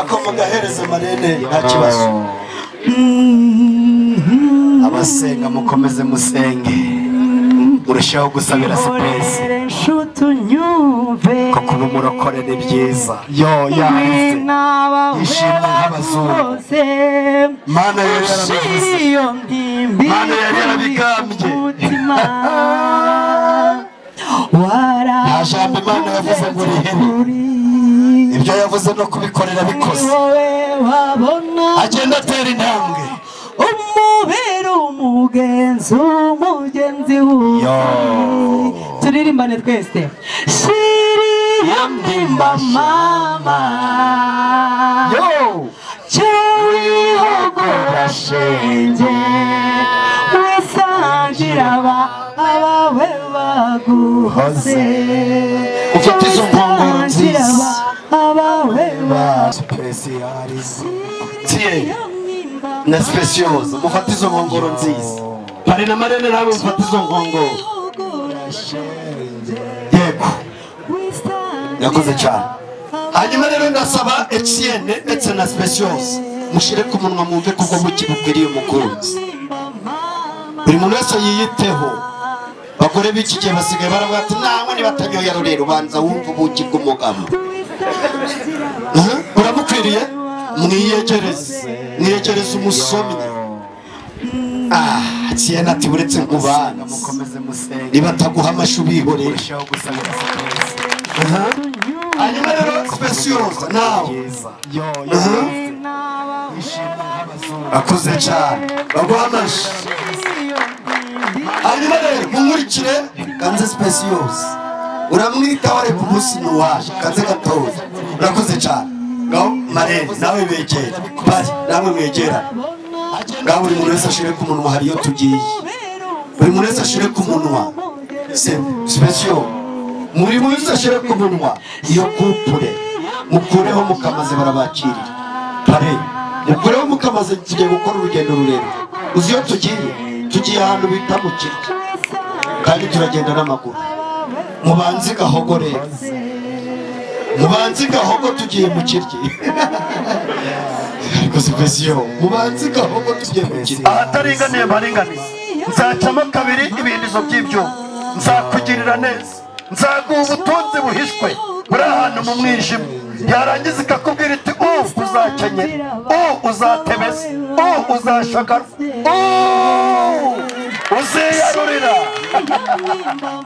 akoma gahereza marene nta kibazo abasenga mukomeze musenge murushaho gusabira supuresi nshuti unyumve kuko ubu murokore ni byiza yoya ishimwe nk'abazungu bose mana yo yarabivuze iyo ndimbi mana yari yarabigambye nta jambo imana yavuze ngo urihene ibyo yavuze no kubikorera bikoze agenda atera intambwe umubera umugenzi umugenzi Yo. wuwe turirimbane twese siriya ndimba mama yo cyewe shenge wisangira aba abawe baguhoze ufite izo nkongoro wisangira nziza aba abawe baguhoze sipesiyalize tiye na sipesiyoza mufate izo nkongoro nziza pari na marene nawe mufate izo nkongoro yego yakoze cyane hanyuma rero ndasaba etiyene ndetse na sipesiyoza mushyire ku munwa mwumve kuko buki bukwiriye umukunzi buri muntu wese yiyiteho bagore b'iki gihe basigaye baravuga ati nawe nibatamyoya rurera ubanza wumva ubuki bw'umugabo Eh? uramukwiriye mwiyegereze mwiyegereze umusomyi Ah, tiyene ati uretse nkubana niba ataguha amashyi ubihorere Aha. hanyuma rero spesiyoza nawe Aha. akuze cyane baguha amashyi hanyuma rero munkurikire kanze spesiyoza uramwitaho ariko umunsi ntuwaje kanze gatoya urakoze cyane ngaho marene nawe begera bari namwe mwegerane ngaho buri muntu wese ashire ku munwa hariyo tugiye buri muntu wese ashire ku munwa Se- special muri muntu wese ashire ku munwa iyo kupure mukureho mukamaze barabakirira pare mukureho mukamaze tugiye gukora urugendo rurerure uzi iyo tugiye tugiye ahantu bita mu kirya kandi turagenda n'amaguru mubanze gahogorera mubanze gahogo tugiye mu kiryi ariko si pesiyo mubanze gahogo tugiye mu kiryi ahataringaniye baringaniye nzacamo kabiri ibindizo by'ibyuma nzakugirira neza nzaguha ubutunzi buhishwe buri ahantu mu mwijima yarangiza ikakubwira iti u uzakenyera u uzatebeza u uzashagara u uziyarurira